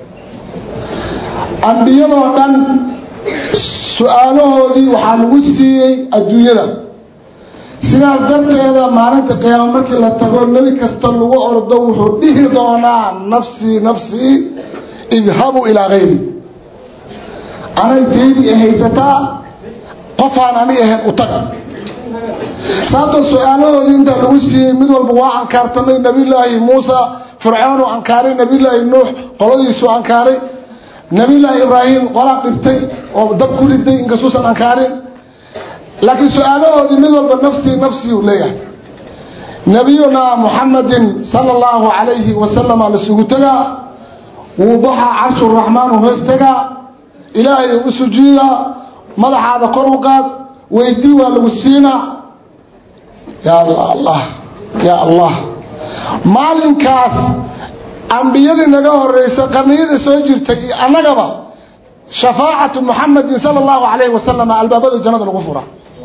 ambiyadoo dhan su-aalahoodii waxaa lagu siiyey adduunyada sidaas darteeda maalinta qiyaamo markii la tago nebi kasta lagu ordo wuxuu dhihi doonaa nafsii nafsii idhabuu ilaa kayri anay teydii haysataa qofaan ani ahayn u tag sababtoo su-aalahoodii intaa lagu siiyey mid walba waa ankaartamay nabiyulaahi muusa fircoonu ankaaray nabiyulaahi nuux qoladiisuu ankaaray nabiyulaahi ibraahim qolaa dhibtay oo dab ku riday inkastuusan ankaarin laakiin su-aalahoodii mid walba nafsii nafsii uu leeyahay nabiyunaa muxamadin sala allahu calayhi wasalama lasugu tegaa wuu baxaa carshuraxmaan u hoos tegaa ilaahay u sujuudaa madaxaada kor u qaad weydii waa lagu siinaa ya allah ya allah maalinkaas ambiyadii naga horeysa qarniyadii soo jirtay iyo annagaba shafaacatu muxamadin sala allahu calayhi wasalam albaabada jannada lagu fura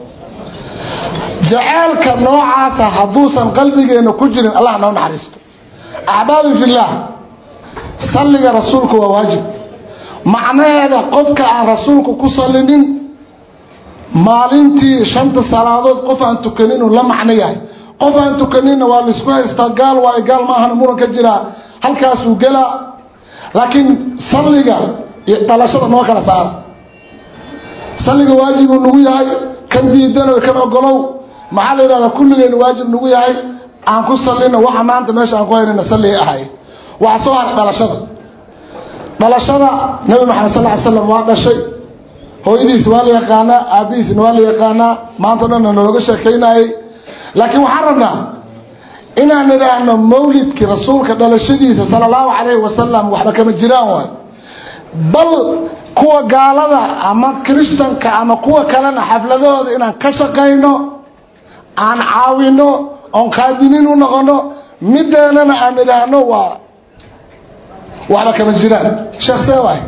jaceelka noocaasa hadduusan qalbigeena ku jirin allah noo naxariisto axbaabi fillaah salliga rasuulku waa waajib macnaheeda qofka aan rasuulku ku sallinin maalintii shanta salaadood qof aan tukanin uu la macno yahay qof aan tukaninna waa laisku haystaa gaal waayo gaal maahan muran ka jiraa halkaasuu gelaa laakiin salliga iyo dhalashada noo kala saara salliga waajibuu nagu yahay kan diidano kan ogolow maxaa la yidhahdaa kulligeen waajib nagu yahay aan ku sallino waxa maanta meesha aan ku haynana salligay ahay waxa soo haray dhalashada dhalashada nabi maxamed sal ly slam waa dhashay hooyadiis waa la yaqaanaa aabihiisna waa la yaqaanaa maanta o dhanna nalooga sheekaynayay laakiin waxaan rabnaa inaan idhaahno mawlidkii rasuulka dhalashadiisa sala allahu calayhi wasalam waxba kama jiraan waay bal kuwa gaalada ama kiristanka ama kuwa kalena xafladahooda inaan ka shaqayno aan caawino oon qaadiniin u noqono mideenana aan idhaahno waa waxba kama jiraan sheekh see waay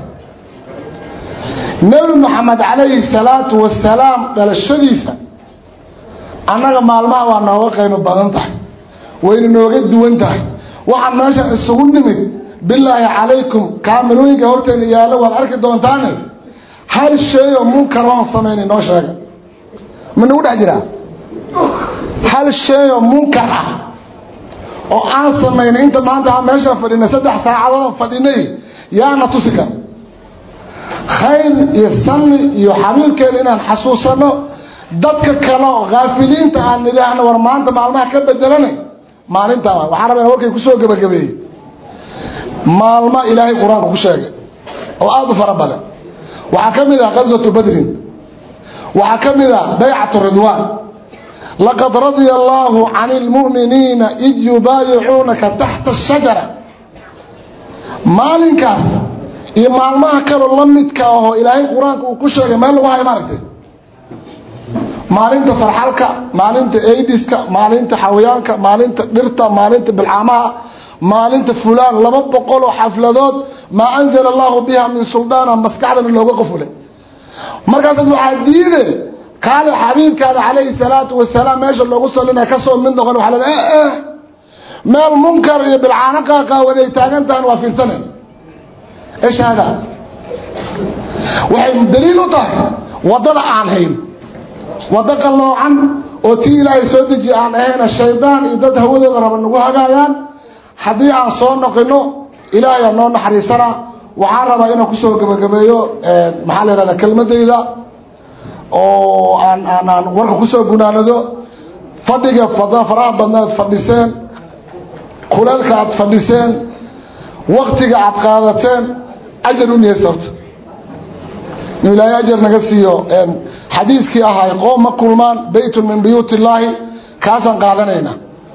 nebi maxamed calayhi salaatu wasalaam dhalashadiisa annaga maalmaha waa nooga qaybo badan tahay wayna nooga duwan tahay waxaan meeshan isugu nimid bilaahi calaykum kaamirooyinka horteena yaallo waad arki doontaane hal shay oo munkar oon samaynay noo sheega ma nagu dhex jiraa hal shay oo munkar ah oo aan samaynay inta maanta aan meeshaan fadhinay saddex saacadood fadhinay yaana tusi kara khayr iyo salli iyo xabiibkeena inaan xasuusano dadka kale oo kaafiliinta aan nidhaahno war maanta maalmaha ka bedelanay maalintaa waxaan rabaa warkay kusoo gebagabeeyey maalmo ilaahay qur-aanka ku sheegay oo aada u fara badan waxaa ka mid ah qaswatu badrin waxaa ka mid ah baycatu ridwaan laqad radia allahu can lmu'miniina id yubaayicuunaka taxta ashajara maalinkaas iyo maalmaha kaloo la midka ahoo ilaahay qur-aanka uu ku sheegay meel lagu hayo maaragtay maalinta farxalka maalinta aidiska maalinta xawayaanka maalinta dhirta maalinta bilcaamaha maalinta fulaan laba boqol oo xafladood maa anzala allahu biha min suldaana maskaxdana looga qofulay markaasaas waxaa diide kaale xabiibkaada calayhi salaatu wasalaam meesha loogu salinaya kasoo mid noqon waa la eh meel munkar iyo bilcaano qaaqaawan ay taagan tahan waa fiirsane ايش هذا waxay daliil u tahay wadada aan hayn wada qaloocan oo tii ilaahay soo deji aan ahayn shaydaan iyo dad hawadooda raba nagu hagaayaan haddii aan soo noqino ilaahay aa noo naxariisana waxaan rabaa inaan kusoo gebagabeeyo maxaa la yihahda kelmadayda oo aan aan aan warka kusoo gunaanado fadhiga fada- faraha badna aad fadhiseen kuleelka aad fadhiseen waktiga aad qaadateen ajar u niyeysa horta inuu ilaahay ajar naga siiyo xadiiskii ahay qoom ma kulmaan beytun min buyuut illaahi kaasaan qaadanayna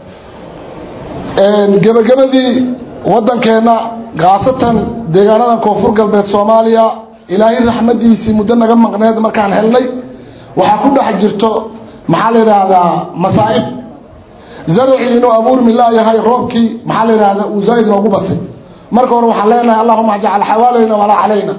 gebagabadii waddankeenna khaasatan deegaanadan koonfur galbeed soomaaliya ilaahay raxmadiisii muddo naga maqneed markaan helnay waxaa ku dhex jirto maxaa la yidhaahdaa masaa'ib zaracii inuu abuurmi laayahay roobkii maxaa la yidhahdaa uu zaa'id noogu batay marka hore waxaan leenahay allahuma ajcal xawaalayna walaa calayna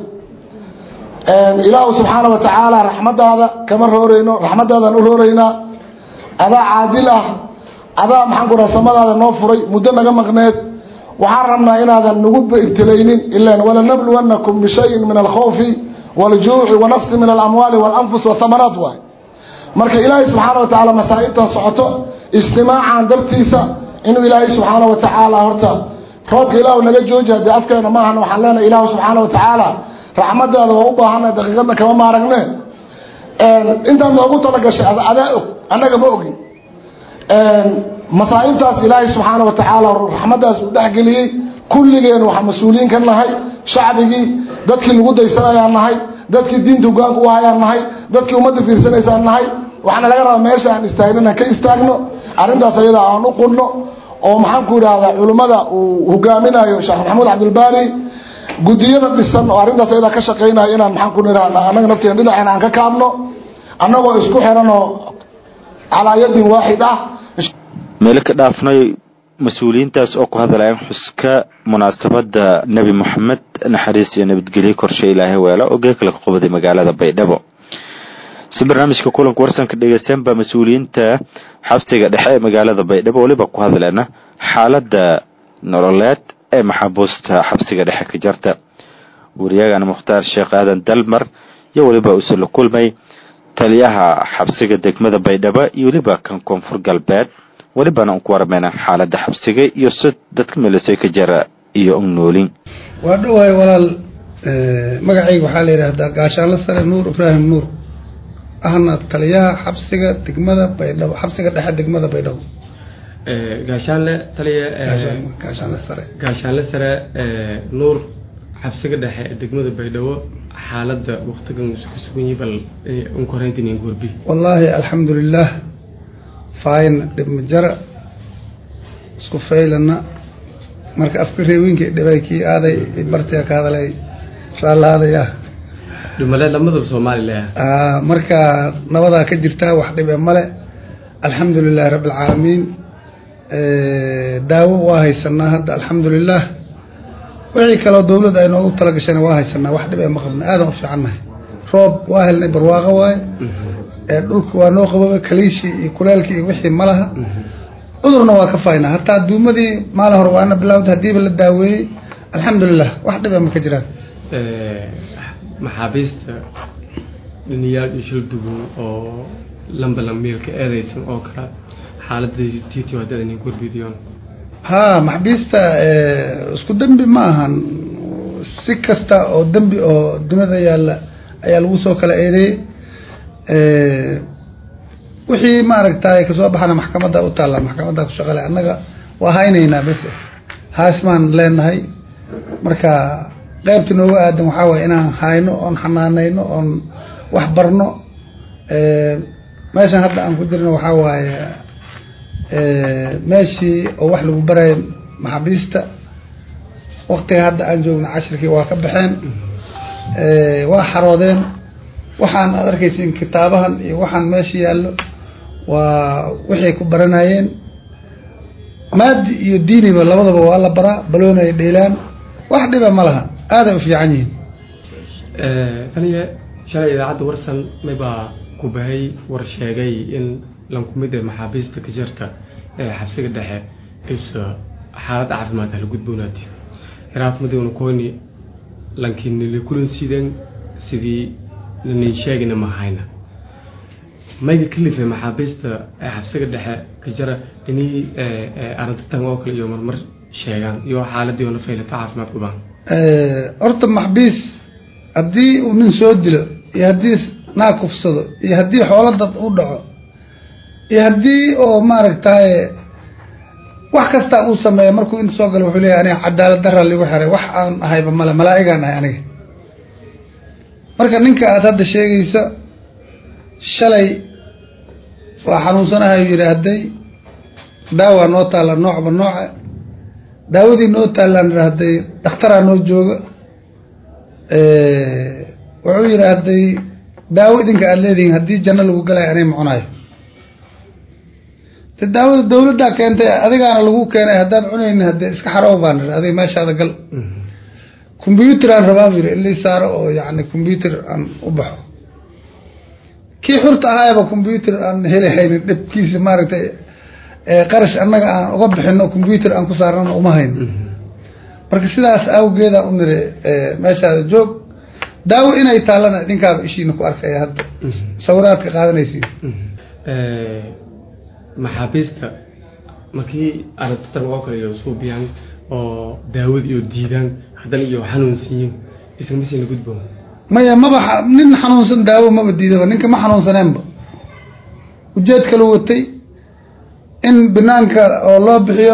ilaahu subxaana wa tacaala raxmadaada kama rooreyno raxmadaadaan u rooreynaa adaa caadil ah adaa maxaan ku dhaha samadaada noo furay muddo naga maqneed waxaan rabnaa inaadan nagu ibtilaynin ilan walanabluwannakum bishayin min alkhawfi waljuuci wanaqsi min alamwaali walanfus wathamaraat waay marka ilaahay subxaana wa tacaala masaa'ibtan socoto ijtimaacan dartiisa inuu ilaahay subxaana wa tacaala horta roobka ilaahu naga jooji haddii afkeena maahan waxaan leenahay ilaahu subxaana wa tacaala raxmadaada waa u baahana daqiiqadna kama maaragne intaad noogu talagashay adaa og annaga ma ogin masaa'ibtaas ilaahay subxaana wa tacaala raxmadaas uu dhexgeliyey kulligeen waxaa mas-uuliyiin ka nahay shacbigii dadkii lagu daysanayaan nahay dadkii diinta hogaanka u hayaan nahay dadkii ummadda fiirsanaysaan nahay waxaana laga rabaa meesha aan istaagno inaan ka istaagno arrintaas ayada aan u qunno oo maxaan ku idhaahdaa culimmada uu hogaaminayo sheekh maxamuud cabdilbaari gudiyada dhisan oo arrintaas ayadaa ka shaqaynayo inaan maxaan ku idhahdaa annaga nafteena dhinaceena aan ka kaabno annagoo isku xiran oo calaa yadin waaxid ah meelo ka dhaafnay mas-uuliyiintaas oo ku hadlayaan xuska munaasabada nebi moxamed naxariis iyo nabadgelyo korshe ilaahay weelo oo geekala ka qubday magaalada baydhabo si barnaamijka kulanka warsanka dhegeystaan baa mas-uuliyiinta xabsiga dhexe ee magaalada baydhabo weliba ku hadleena xaalada nololeed ee maxaabuusta xabsiga dhexe ka jarta wariyagana mukhtaar sheekh aadan dalmar iyo weliba uuse la kulmay taliyaha xabsiga degmada baydhabo iyo weliba kan koonfur galbeed welibana un ku warmeyna xaalada xabsiga iyo si dadka meelisay ka jara iyo un noolin waa dhowahay walaal magacayga waxaa la yidhaahdaa gaashaanle sare nuur ibraahim nuur ahna taliyaha xabsiga degmada baydhabo xabsiga dhexe degmada baydhabo gaashaanle taliya gaashaanle sare gaashaanle sare nuur xabsiga dhexe ee degmada baydhabo xaalada waktigan isku sugan yihi bal unkoreyntin goorbi wallaahi alxamdulilah fayn dhibma jara isku faylana marka afka reewinka dhibay kii aaday bartiga ka hadalay raallaadaya dhimale lamadaba soomaalilah marka nabadaa ka jirtaa wax dhibe male alxamdu lilahi rabbi alcaalamiin daawo waa haysanaa hadda alxamdulilah wixii kaloo dawladda ay noogu talagashayna waa haysanaa wax dhib ee ma qabna aadan u fiicannahay roob waa helnay barwaaqo waaye dhulka waa noo qababa kaliishii iyo kuleelkii iyo wixii ma laha cudurna waa ka faynaa hataa duumadii maalin hore waana bilawda hadiiba la daaweeyey alxamdulilah wax dhiba ma ka jiraan maxaabiista dhiniyaal iyo shil dugun oo lamba lambiilka eedeysan oo kale xaaladii titi haddadan gorbidiyoon ha maxbiista isku dembi ma ahan si kasta oo dembi oo dunida yaalla ayaa lagu soo kala eedeeyey wixii maaragtay kasoo baxana maxkamadda u taalla maxkamadda ku shaqale annaga waa haynaynaa bes haas maan leenahay marka qaybta nooga aadan waxaa waye inaan hayno oon xanaaneyno oon wax barno meeshan hadda aan ku jirno waxaa waaye meeshii oo wax lagu barayo maxaabiista waktiga hadda aan joogno cashirkii waa ka baxeen waa xaroodeen waxaan aad arkaysiin kitaabahan iyo waxaan meesha yaallo waa waxay ku baranayeen maadi iyo diiniba labadaba waa la baraa balooni ay dheelaan wax dhiba ma laha aaday u fiican yihiin taniya shalay idaacadda warsan maybaa ku bahay war sheegay in lankumid ee maxaabiista ka jirta ee xabsiga dhexe isa xaalad caafimaad hala gudboonaati iraafmadowna kooni lankiinili kulan sideen sidii nanin sheegina ma hayna mayga kalife maxaabiista ee xabsiga dhexe ka jira inay arintatan oo kale iyo marmar sheegaan iyo xaaladii oo nafaylata caafimaad kubaan horta maxbiis haddii uu nin soo dilo iyo haddii naa kufsado iyo haddii xoolo dad u dhaco iyo haddii oo maaragtaye wax kasta uu sameeya markuu inta soo galo wuxuu leeyahy aniga cadaalad dara ligu xiray wax aan ahayba male malaa'igaan ahay aniga marka ninka aada hadda sheegaysa shalay waa xanuunsanahay yidhi hadday daawaa noo taalla noocba nooca daawadii noo taallaan yidhi hadday dhakhtaraa noo jooga wuxuu yidhi hadday daawo idinka aada leedihiin haddii janno lagu galayo anay mucunayo de daawada dawladdaa keentay adigaana lagu keenay haddaad cunaynin haddee iska xarow baan idhi adiga meeshaada gal combyuter aan rabaa bu yidhi ilii saaro oo yacni combyuter aan u baxo kii xurta ahaayaba combyuter aan heli haynin dhibkiisa maaragtay qarash annaga aan uga bixino combyuter aan ku saarnana uma hayno marka sidaas awgeeda u niri meeshaada joog daawo inay taallana idinkaaba ishiina ku arkaya hadda sawiraadka qaadanaysiin maxaabiista markii aragtitan oo kale iyo suubiyaan oo daawad iyo diidaan haddana iyo xanuunsiyin isma siina gudbo maya maba xa- nin xanuunsan daawo maba diidaba ninka ma xanuunsaneenba ujeed kalu watay in banaanka oo loo bixiyo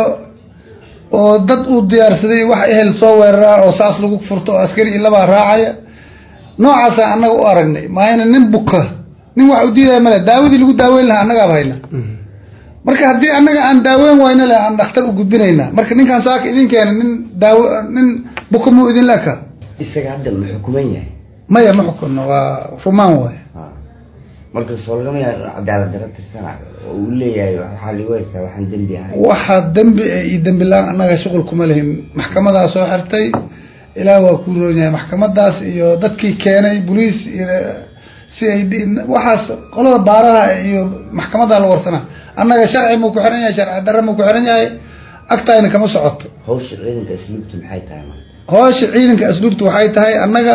oo dad uu diyaarsaday wax ehel soo weeraraa oo saas lagu furto oo askari iyo labaa raacaya noocaasaan annaga u aragnay maayna nin buka nin wax u diidaya male daawadii lagu daaweyn lahaa annagaaba hayna marka haddii annaga aan daaweyn wayna le aan dhakhtar u gudbinaynaa marka ninkaan saaka idin keena nin daawo nin buka muu idin leka isaga hadda ma xukuman yahay maya ma xukunno waa rumaan waay marka soo lagama yaa cadaalad daro tirsanayo oo uu leeyahay waxaa ligu haystaa waxaan dembi ahay waxaa dembi e iyo dembi la-aan annaga shuqul kuma lihin maxkamadaa soo xirtay ilaah waa ku roon yahay maxkamadaas iyo dadkii keenay boliis iyo c i d waxaas qolada baaraha iyo maxkamadaa la warsanaa annaga sharci muu ku xiran yahay sharci darre muu ku xiran yahay agtayna kama socoto hawsha ciidanka asluubta maxay tahay marka howsha ciidanka asluubta waxay tahay annaga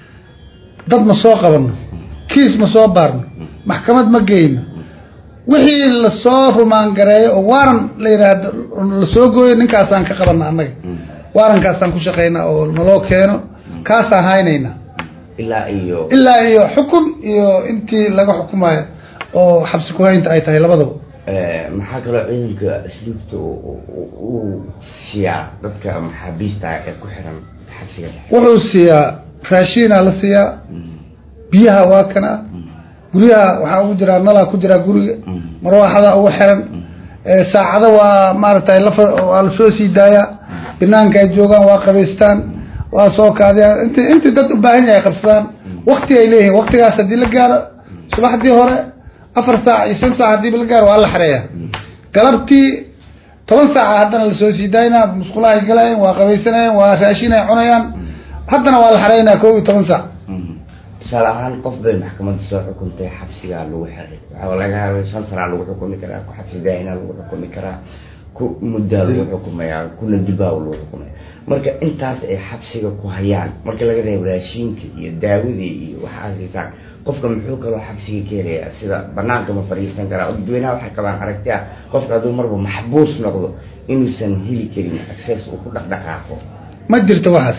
dad ma soo qabano kiis ma soo baarno maxkamad ma geyno wixii lasoo rumaan gareeyo oo waaran la yidhaahdo lasoo gooyo ninkaasaan ka qabana annaga waarankaasaan ku shaqaynaa oo naloo keeno kaasaan haynaynaa ilaa iyo ilaa iyo xukun iyo intii laga xukumayo oo xabsi ku-haynta ay tahay labadaba Eh, maxaa kaloo ciidanka asluubta uu- uu uu siiyaa dadka maxaabiista ah ee ku xiran xabsiga dhexe wuxuu siiyaa raashiinaa la siiyaa biyaha waa kana guryaha waxaa ugu jiraa nalaa ku jiraa guriga marwaaxada ugu xiran Eh, saacado waa maaragtay lafa waa lasoo sii daayaa banaanka ay joogaan waa qabaystaan waa soo kaadiyaan inti intii dad u baahan yahay qabsadaan wakti ay leeyihiin waktigaas haddii la gaaro subaxdii hore afar saac iyo shan saac haddiiba la gaaro waa la xareeyaa galabtii toban saaca haddana lasoo sii daayna musqulaha ay galayaan waa qabaysanayaan waa raashin ay cunayaan haddana waa la xareynaa kow iyo toban saac tusaale ahaan qof bay maxkamadda soo xukuntay xabsigaa lagu xiray waxaa laga yaabay shan sanaa lagu xukumi karaa ku xabsi daayinaa lagu xukumi karaa ku muddaa lagu xukumayaa kuna dibaa lagu xukumaya marka intaas ay xabsiga ku hayaan marka laga reebo raashiinka iyo daawadii iyo waxaa siisaan qofka muxuu kaloo xabsiga ka helayaa sida banaanka ma fadhiisan karaa oo dadweynaha waxay qabaan aragti ah qofka hadduu marba maxbuus noqdo inuusan heli karin access uu ku dhaqdhaqaaqo ma jirto waxaas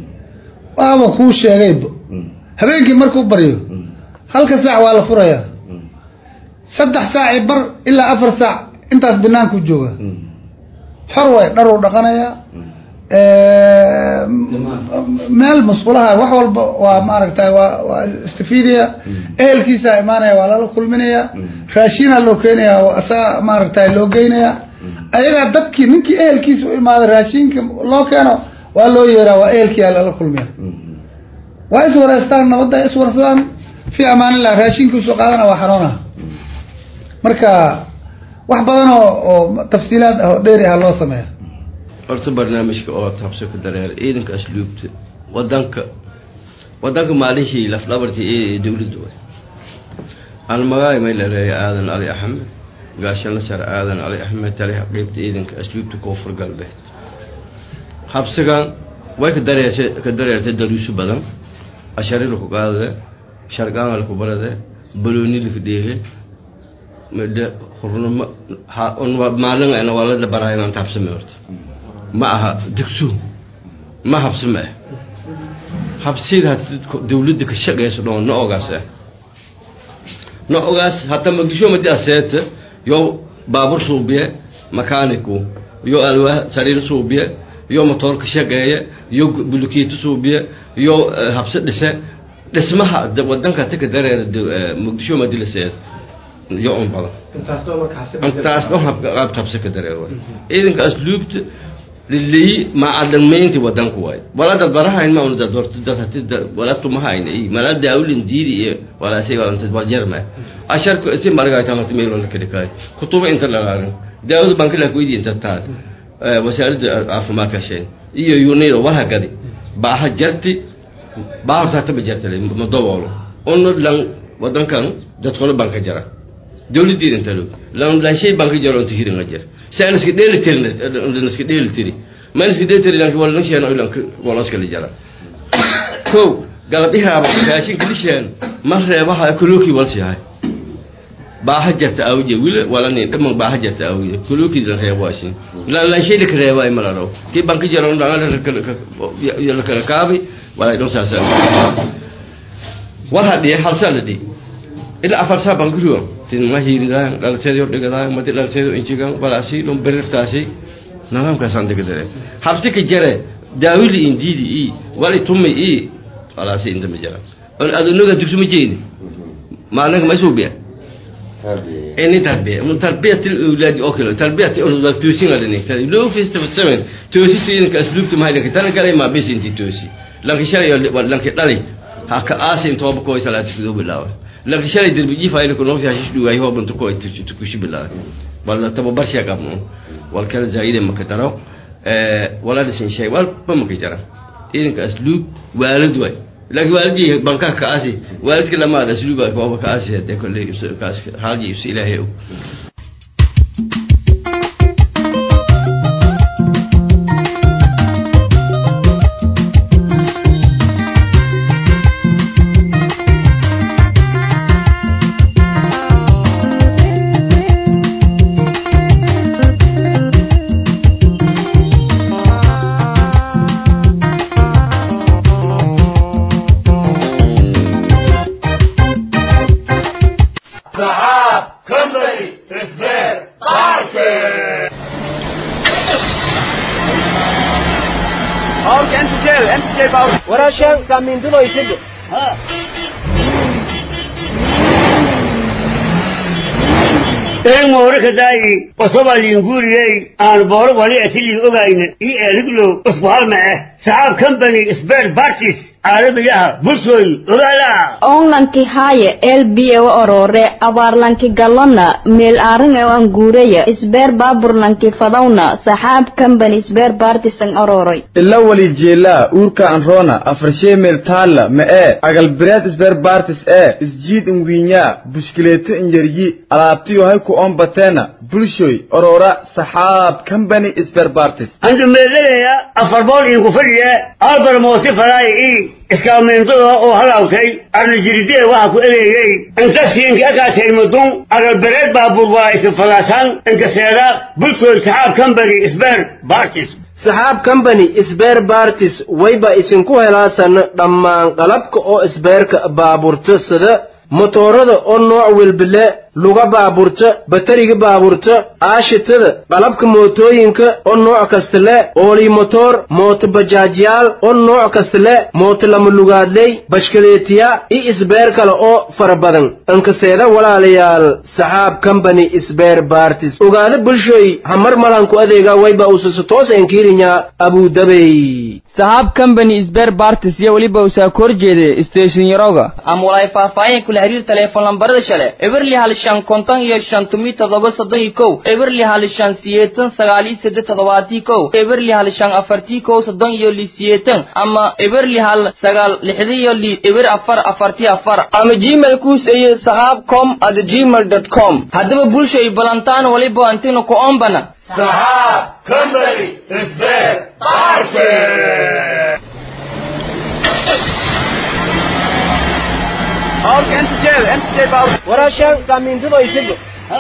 waaba kuu sheegayba habeenkii markuu baryo halka saac waa la furayaa saddex saac i bar ilaa afar saac intaas banaanku jooga xor way dhar uu dhaqanayaa meel musqulaha wax walba waa maaragtay waa waa istifiidaya ehelkiisa imaanaya waa lala kulminaya raashinaa loo keenaya oo asaga maaragtay loo geynaya ayagaa dadkii ninkii ehelkiisa u imaada raashinka loo keeno waa loo yeeraa waa ehelkiia lala kulmiya waa iswareystaan nabadda ay iswarsadaan fi amaanillah raashinkiisu qaadana waa xanuuna marka wax badan oo oo tafsiilaad ah oo dheeri ah loo sameeya horta barnaamijka oo taabsa ku dareer ciidanka asluubta wadanka wadanka maalihii lafdhabartii ee dowladda way aan magaay may laleeya aadan cali axmed gaashanla sare aadan cali axmed taliha qeybta ciidanka asluubta koonfur galbeed habsigan way ka dareertay ka dareertay daruuso badan ashari laku qaadade sharqaan laku barade balooni laka dheege made hurnimo ha- un waa- maalin ayna waa la barahay inaan taabsame horta ma aha dugsu ma habsime ah habsida dowladda ka shaqeyso dhoon na ogaas ah noocaas hata muqdisho madi aseeta yo baabur suubiye makaaniku yo alwaa sariir suubiye yo motoorka shaqeeye yo bulukiito suubiye yo eh, habse dhise dhismaha da- wadanka tika dareera de- eh, muqdisho madi laseet yo un badan intaas dhan hab- qaab habse ka dareer waay ciidanka asluubta lilii macalimiinti wadanku waay wala dad barahayn ma unada dorto dad hati wala tumahayna i mala daawlin diidi iyo wala shay wala dad wajarma asharku isi marga tama timelo la kadikai kutuba inta lagaarin daawud banki la kuidi inta taad wasaaradda caafimaadka sheen iyo yunido waha gadi baaha jarti baaha saata ba jartale madobolo ono lan wadankan dadkolo banka jara dawladdiida inta log lan lan shay banka jaro inta hiringa jar saan iska dheeli tirin lan iska dheeli tiri man iska dheeli tiri lan wala lan shay lan wala iska jara ko galabihaaba raashin kilishaan ma reebaha kuluki wal shahay baaha jarta awje wila wala ni dhaman baaha jarta awje kuluki lan reebo ashin lan lan shay dik reebo ay malaro ki banka jaro lan la la kala kaabi wala don sa sa war hadii hal sanadi ila afar saa bankiruwa tin ma hiiridaan dhalteedo dhigadaan madi dhalteedo injigan walaasi dhun berirtaasi nidaamkaasaan degdare habsi ka jare daawili indiidi i wali tumi i walaasi inta ma jara adunaga dugsi ma jeedi maalinka ma isuubiya ini tarbiya mun tarbiyatil awlaadi oo kale tarbiyati unudal toosin adani kale loo fista batsamen toosi siinka asluubta mahaydanka tan kale ma bis inti toosi lanka shalay lanka dhali haka aasin tooba kooy salaati fido bilaawa lanka shalay derbiji fayla ko nofi hashish dhugaay hoo bantu kooy tukushi bilaawa wala tababar shay qabno wal kale zaide maka daro eh wala dhisin shay walba maka jara idinka asluub waalid way laakiin waalidii bankaa ka asi waalidka lamaad asluuba kooba ka asi hadee kolley kaas haalji is ilaahay og Sahab Company Ismail Party. Ork انت جاي انت جاي باور ورا شان كامين دلو يسد een moore ka daayi osoba liinguriyey aan booro wali atilii ogayna ii eeliglo usbuhalma ah saxaab company spare parties caalamiyaha bulshooy ogaala onlanki haaye elbiye wa orore abaarlanki galona meel aarin e an guureya isbeer baaburlanki fadawna saxaab company isbeer baartisan ororoy ila wali jeelaa uurka anroona afarshee meel taalla ma ee agalbireed isbeer baartis ee isjiid inwiinyaa bushkileeto injaryi alaabtiyo hay ku oon bateena bulshoy orora saxaab company isbeer baartis andu meedanaya afar bool iinku fadhiya albar moosi faraay ii iskaameentada oo halaawtay arnajiridee waxa ku ereeyey inta siinka akaatay mudun agalbereed baabuur waa isin falaasaan inkaseeda bulshooy saxaab company isbeer baartis saxaab company isbeer baartis wayba isinku helaasan dhammaan qalabka oo isbeerka baaburta sida motoorada oo nooc welbile luga baaburta batariga baaburta aashitada qalabka mootooyinka oo nooc kasta le oolii motoor mooto bajaajyaal oo nooc kasta le mooto lama lugaadley bashkaleetiya iyo isbeer kale oo fara badan inkaseeda walaalayaal saxaab company isbeer baartis ogaada bulshoy hamar malanku adeega wayba usasa toos enkiirinya abudabey saxaab company isbeer bartis iyo weliba usaa kor jeede station yaroga ama walaay faahfaahin kula xiriir teleefon lambarada shale eberli hal shan konton iyo shan tumi todoba soddon iyo kow eberli hal shan siyeetan sagaal iyo seddex toddobaatii kow eberli hal shan afartii kow soddon iyo li siyeetan ama eberli hal sagaal lixdi iyo li eber afar afartii afar ama gmail kuus iyo saxaab com at gmail dot com haddaba bulshay balantaan waliba antinu ku ombana Sahab Company Ismail Party. Ork انت جاي انت جاي باور ورا شان كامين دلو يسد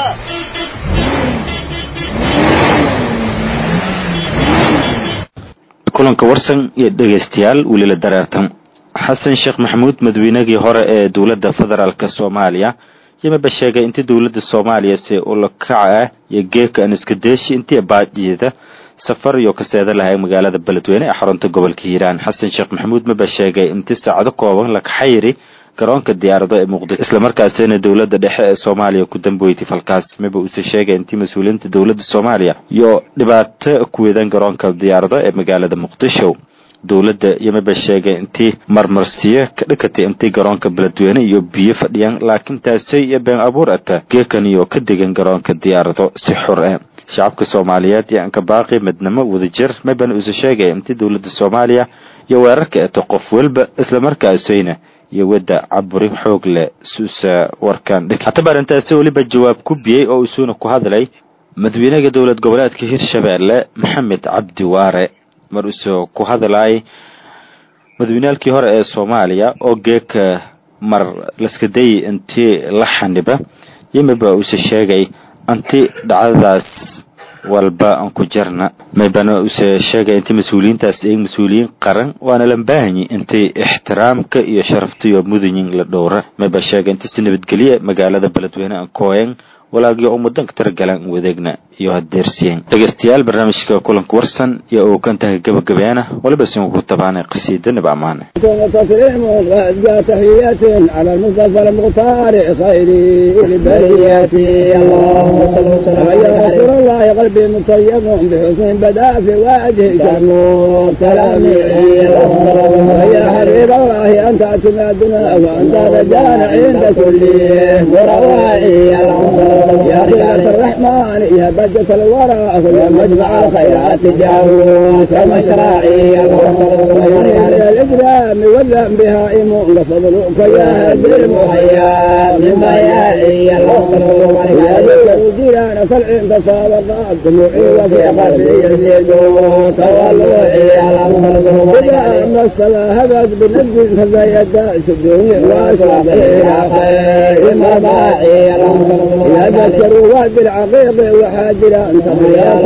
kulanka warsan iyo dhegaystayaal weli la dareertan xasan sheekh maxamuud madaweynagii hore ee dowladda federaalk soomaaliya yamaba sheegay intii dowladda soomaaliya si ulakaca ah iyo geeka aan iska deeshi intii baajiyada safar iyo kaseeda lahay magaalada beledweyne ee xarunta gobolka hiiraan xasan sheekh maxamuud maba sheegay intii saacado kooban la kaxayri garoonka diyaarado ee muqdisho islamarkaasina dowladda dhexe ee soomaaliya ku dambeeytay falkaas maba uuse sheegay intii mas-uuliyiinta dowladda soomaaliya iyo dhibaato ku weedaan garoonka diyaarado ee magaalada muqdisho dowladda yamaba sheegay intii marmarsiyo ka dhikatay intii garoonka beledweyne iyo biyo fadhiyaan laakiin taasay iyo been abuur ata geekan iyo ka degan garoonka diyaarado si xur ah shacabka soomaaliyeed iyo anka baaqi midnimo wadajir mabana uuse sheegay intii dowladda soomaaliya iyo weerarka eto qof walba islamarkaasayna iyo wadda caburi xoog leh suusa warkan dhig hataba arrintaasi weliba jawaab ku biyey oo isuuna ku hadlay madaxweynaha dowlad goboleedka hirshabeelle maxamed cabdi waare mar usoo ku hadlay madaxweynaalkii hore ee soomaaliya oo geeka mar laska dayay intii la xaniba yimiba uuse sheegay anti dhacdadaas walba aan ku jarna maybana use sheegay intii mas-uuliyiintaas ay mas-uuliyiin qaran waana la baahanyi intay ixtiraamka iyo sharafta iyo mudanyin la dhowra mayba sheegay intii si nabadgelye magaalada beledweyne aan kooyan walaagii ummadanka taragalan wadeegna iyo hadeersiyen dhegeystayaal barnaamijka kulanka warsan iyo uu kan tahay gabagabeena waliba sin ku tabaanay qasiida nib amaane تسليم وأزكى تحيات على المصطفى المختار خير البريات اللهم صل وسلم يا رسول الله قلبي مطيب بحسن بدا في وجهك النور كلامي يا حبيب الله أنت اعتمادنا وأنت رجانا عند كل وروائي يا خلاف الرحمن يا بجة الورى يا مجمع الخيرات جاهوك مشراعي يا الإجرام والذنب هائم لفضلك يا هدي المحيا من بيائي يا ذكر جيران فالعين تصابق دموعي وفي قلبي يزيد تولوعي إذا أما الصلاة هبت بنجد فزيد سدوني وأشرقي إلى خير مرضاعي يا ذكر وادي العقيق وحاجرا تضياء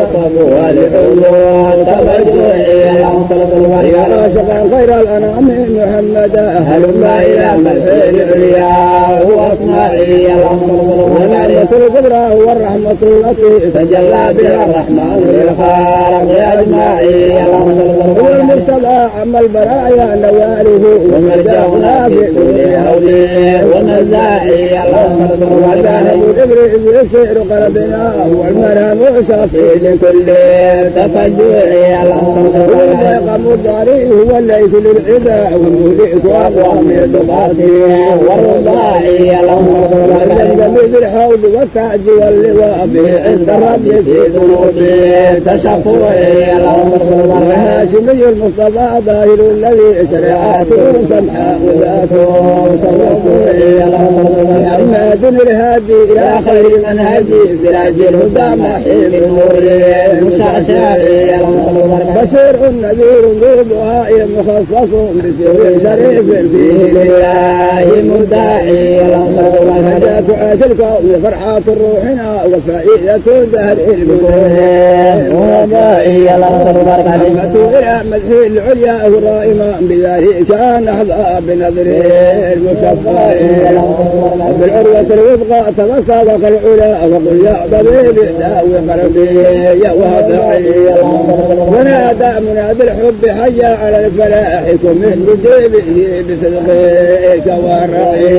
والعلوم تبجوعي يا راشقا خير الأنام محمد هلما إلى ملحين العليا وأصناعي ونعمة القدرة والرحمة التي تجلى بها الرحمن للخالق أجمعي هو المرتضى عم البرايا نواله ومرجعنا في كل هولي ونزاعي وكان إبريز يسير قلبنا والمنام صافي لكل تفجعي والميقم الضريح هو الليث للعدا والمهلك أقوام الضباطي والرضاعي والجنب بالحوض والتاج واللواء به عند ربي في ذنوبي تشفعي وهاشمي المصطفى ظاهر الذي شريعته سمحاء ذاته توسعي محمد الهادي إلى خير منهجي سراج الهدى محيم النور مشعشعي بشير نذير ذو دعاء مخصص بسر شريف فيه لله مداعي هداك الكون فرحات روحنا وفائدة دهر البدن ومائي كلمة إلى مدح العليا الرائمة بذلك كان أحظى بنظره المصفى بالعروة الوثقى تتسابق العلا وقل يا طبيبي داوي قلبي يا وهدعي ونادى منادي الحب حيا على الفلاح كن من بجيبه بصدقك والرعي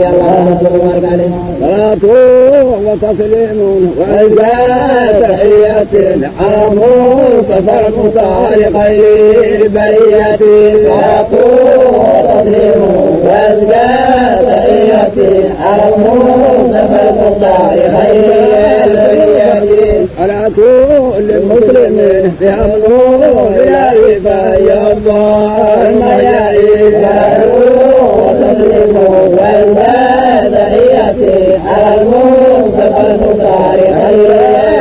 صلاة وتسليم وأزكى تحية على مصطفى المختار خير البرية صلاة وتسليم وأزكى تحية على مصطفى المختار خير البرية على كل مسلم بأمره بلا يا الله المياعين وتسليم وأزكى تحية على المصطفى المختار خير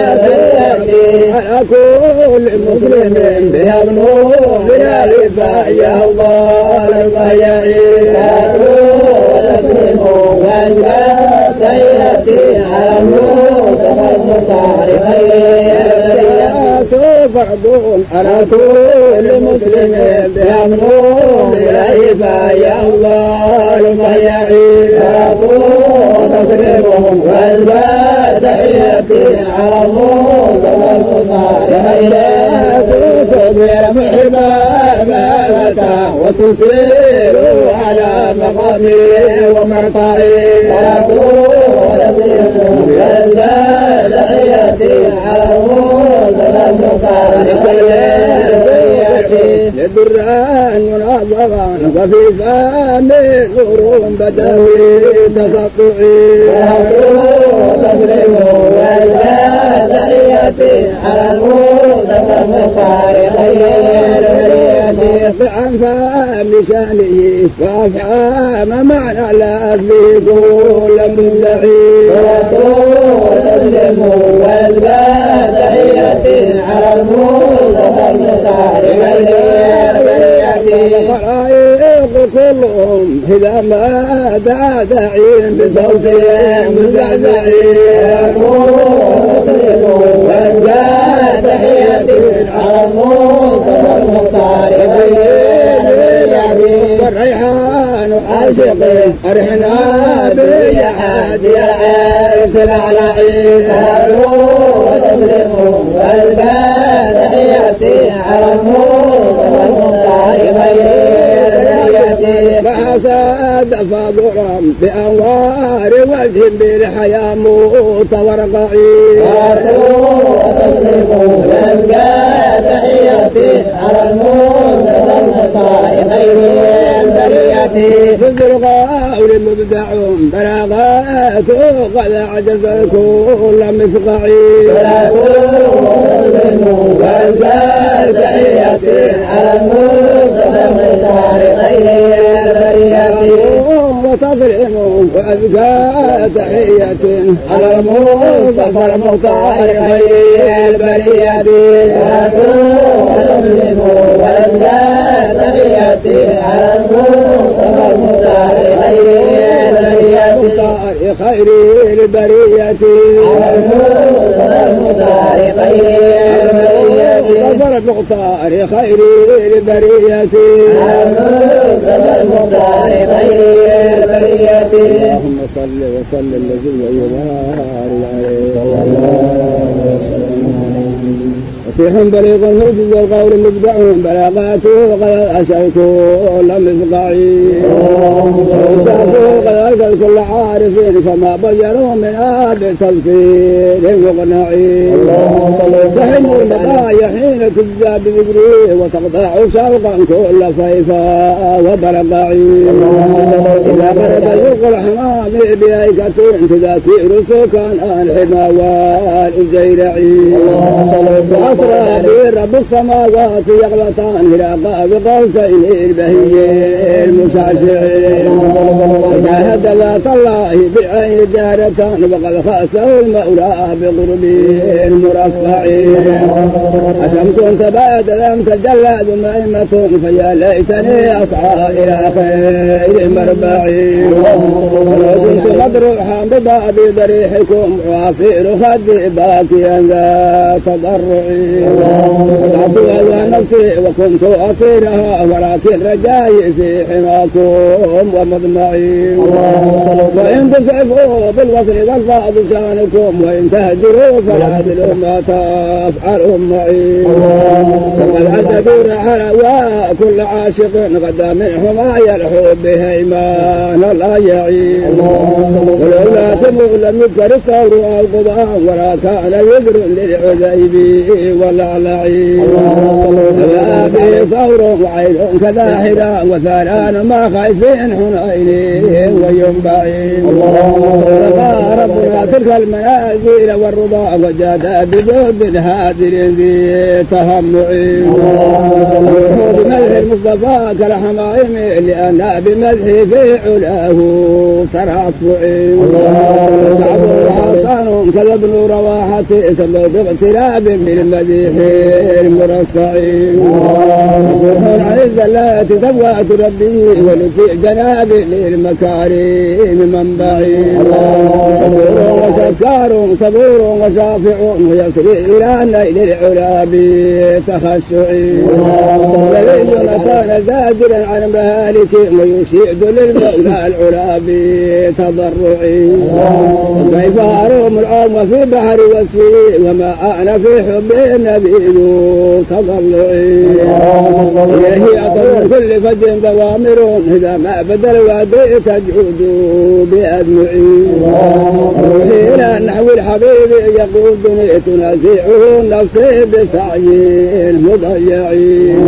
على كل مسلم بأمره بلا يا الله المياعين وتسليم وأزكى تحية على المصطفى المختار خير فرض على كل مسلم بأمره إليه يا الله الميعين فرض تسليمهم وأزكى تحياتي على الموضة والمطار إليكم تدير محبا مالك وتصير على مقامي ومرقعي وأزكى تحياتي على الموضة والمطار للدران منظما وفي فمي نور بدوي تسطعي تسلم ولا تحياتي على الموت والمطار خير عن فهم شانه وافهام معنى لا في كل مدعي تسلم ولا تحياتي على الموت والمطار الخلائق كلهم إذا ما دعا داعين بصوت مزعزعين وأزكى تحية على الموت والمختار والريحان عاشق أرحنا باليحاد يا عيس العلاعين وتسلم وأزكى تحياتي على الموت والمختار ما ساد فضرا بأنوار وجه بالحياة موت ورقعي تحياتي على الموت والمختار خير البرية في القول مبدع بلاغات قد عجز كل مسقعي وأزكى تحياتي على الموت والمختار خير وتظلم وأزكى تحية على المصطفى المختار خير البرية وتظلم وأزكى تحية على المصطفى المختار خير البرية خير البرية على المصطفى المختار خير البرية المصطفى المختار خير البرية على المصطفى المختار خير البرية اللهم صل وسلم الذي يبارك عليه صلى الله فصيح بليغ الموجز والقول مبدع بلاغاته قد أشرت لم يسقعي وسعته قد أرسل كل عارف فما بجروا من آب تفسير مقنعي تحن البقايا حين تجزى بذكره وتقطع شوقا كل صيفا وبرقعي إذا برد الفرق الحمام بأيكة تذاكير سكان الحمى والجيرعي وأسرى به رب السماوات يغلطان إلى قاب قوسين البهي المشعشعين وجاهد ذات الله بعين جارة وقد خاسه المولى بقربه المرفعين أشمس تبادل لم تجلى ثم أئمة فيا ليتني أسعى إلى خير مربعي ولو كنت مدروحا بباب ضريحكم وعصير خدي باكيا ذا تضرعي وضعت على نفسي وكنت أطيرها ولكن رجائي في حماكم ومضمعي وإن تسعفوا بالوصل والفاظ شانكم وإن تهجروا فالعدل ما تفعل معي ثم الأسد على وكل عاشق غدا من حمايا الحب هيمان لا يعين ولولا تمو لم يذكر الثور أو قضاء ولا كان ذكر للعذيب ولا لعين فما به ثور وعين كذاهرا وثالان ما خايفين حنين وينبعين ولقى ربنا تلك المنازل والرضا وجاد بجود هادر ذي تهمع بمدح المصطفى كالحمائم لأن بمدحه في علاه ترفع شعب حسن كذا ابن رواحة سلوا باغتراب بالمديح المرصع روح عز الله تزوات ربي ولفي جناب للمكارم منبعي صبور وشكار صبور وشافع ويسري إلى نيل العلا بتخشع ولي كان زاجرا عن مهالك ويشيد للمولى العلا بتضرعي كيف أروم العوم في بحر وسفي وما أنا في حب النبي ذو تضلعي إليه أطول كل فج ضوامر إذا ما بدل وادي تجود بأدمعي روحي إلى نحو الحبيب يقودني تنازعه نفسي بسعي مضيعين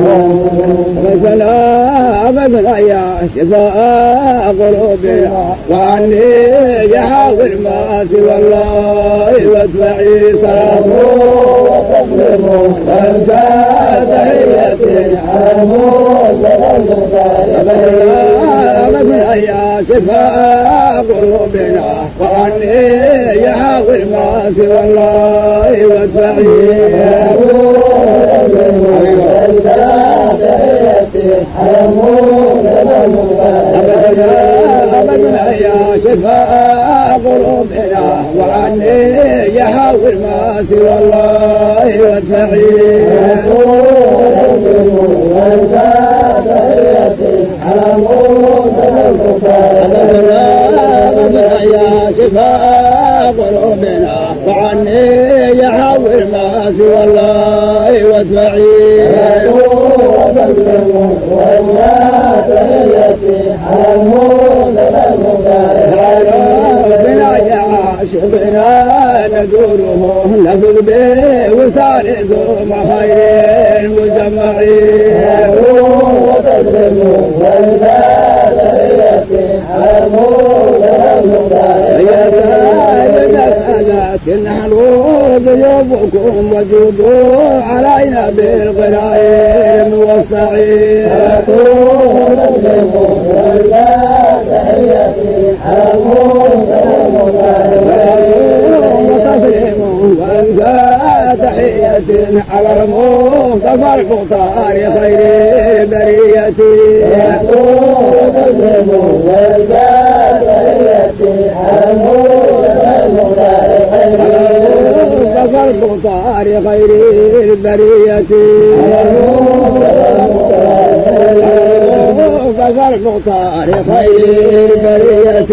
مثلا أبدا يا شفاء قلوبنا وعني يحاول ما سوى الله واتبعي صلاة وتسليم وانت تحية أبدا يا شفاء قلوبنا وعني يحاول ما سوى الله واتبعي أبدا يا شفاء قلوبنا وعني يحاول ما سوى الله وادفعي أبدا يا شفاء قلوبنا وعني يحاول ما سوى الله وادفعي ربنا يا عاشقنا ندوره نفذ به وسال ثم خير المجمعين وتسلم يا سائل المسألة نحن ضيوفكم وجودوا علينا بالغنائم والسعير وتسليم وانت تحية على المصطفى المختار خير بريتي وتسليم وانت تحية على المصطفى المختار خير البرية فزر المختار خير البرية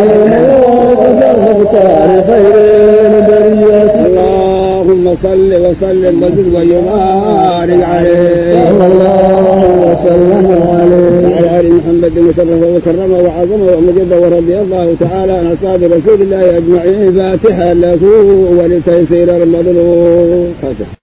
المختار خير البرية اللهم صل وسلم وزد ويبارك عليه صلى الله وسلم عليه وعلى ال محمد وشرفه وكرمه وعظمه ومجده ورضي الله تعالى عن اصحاب رسول الله اجمعين فاتحه له ولتيسير المظلوم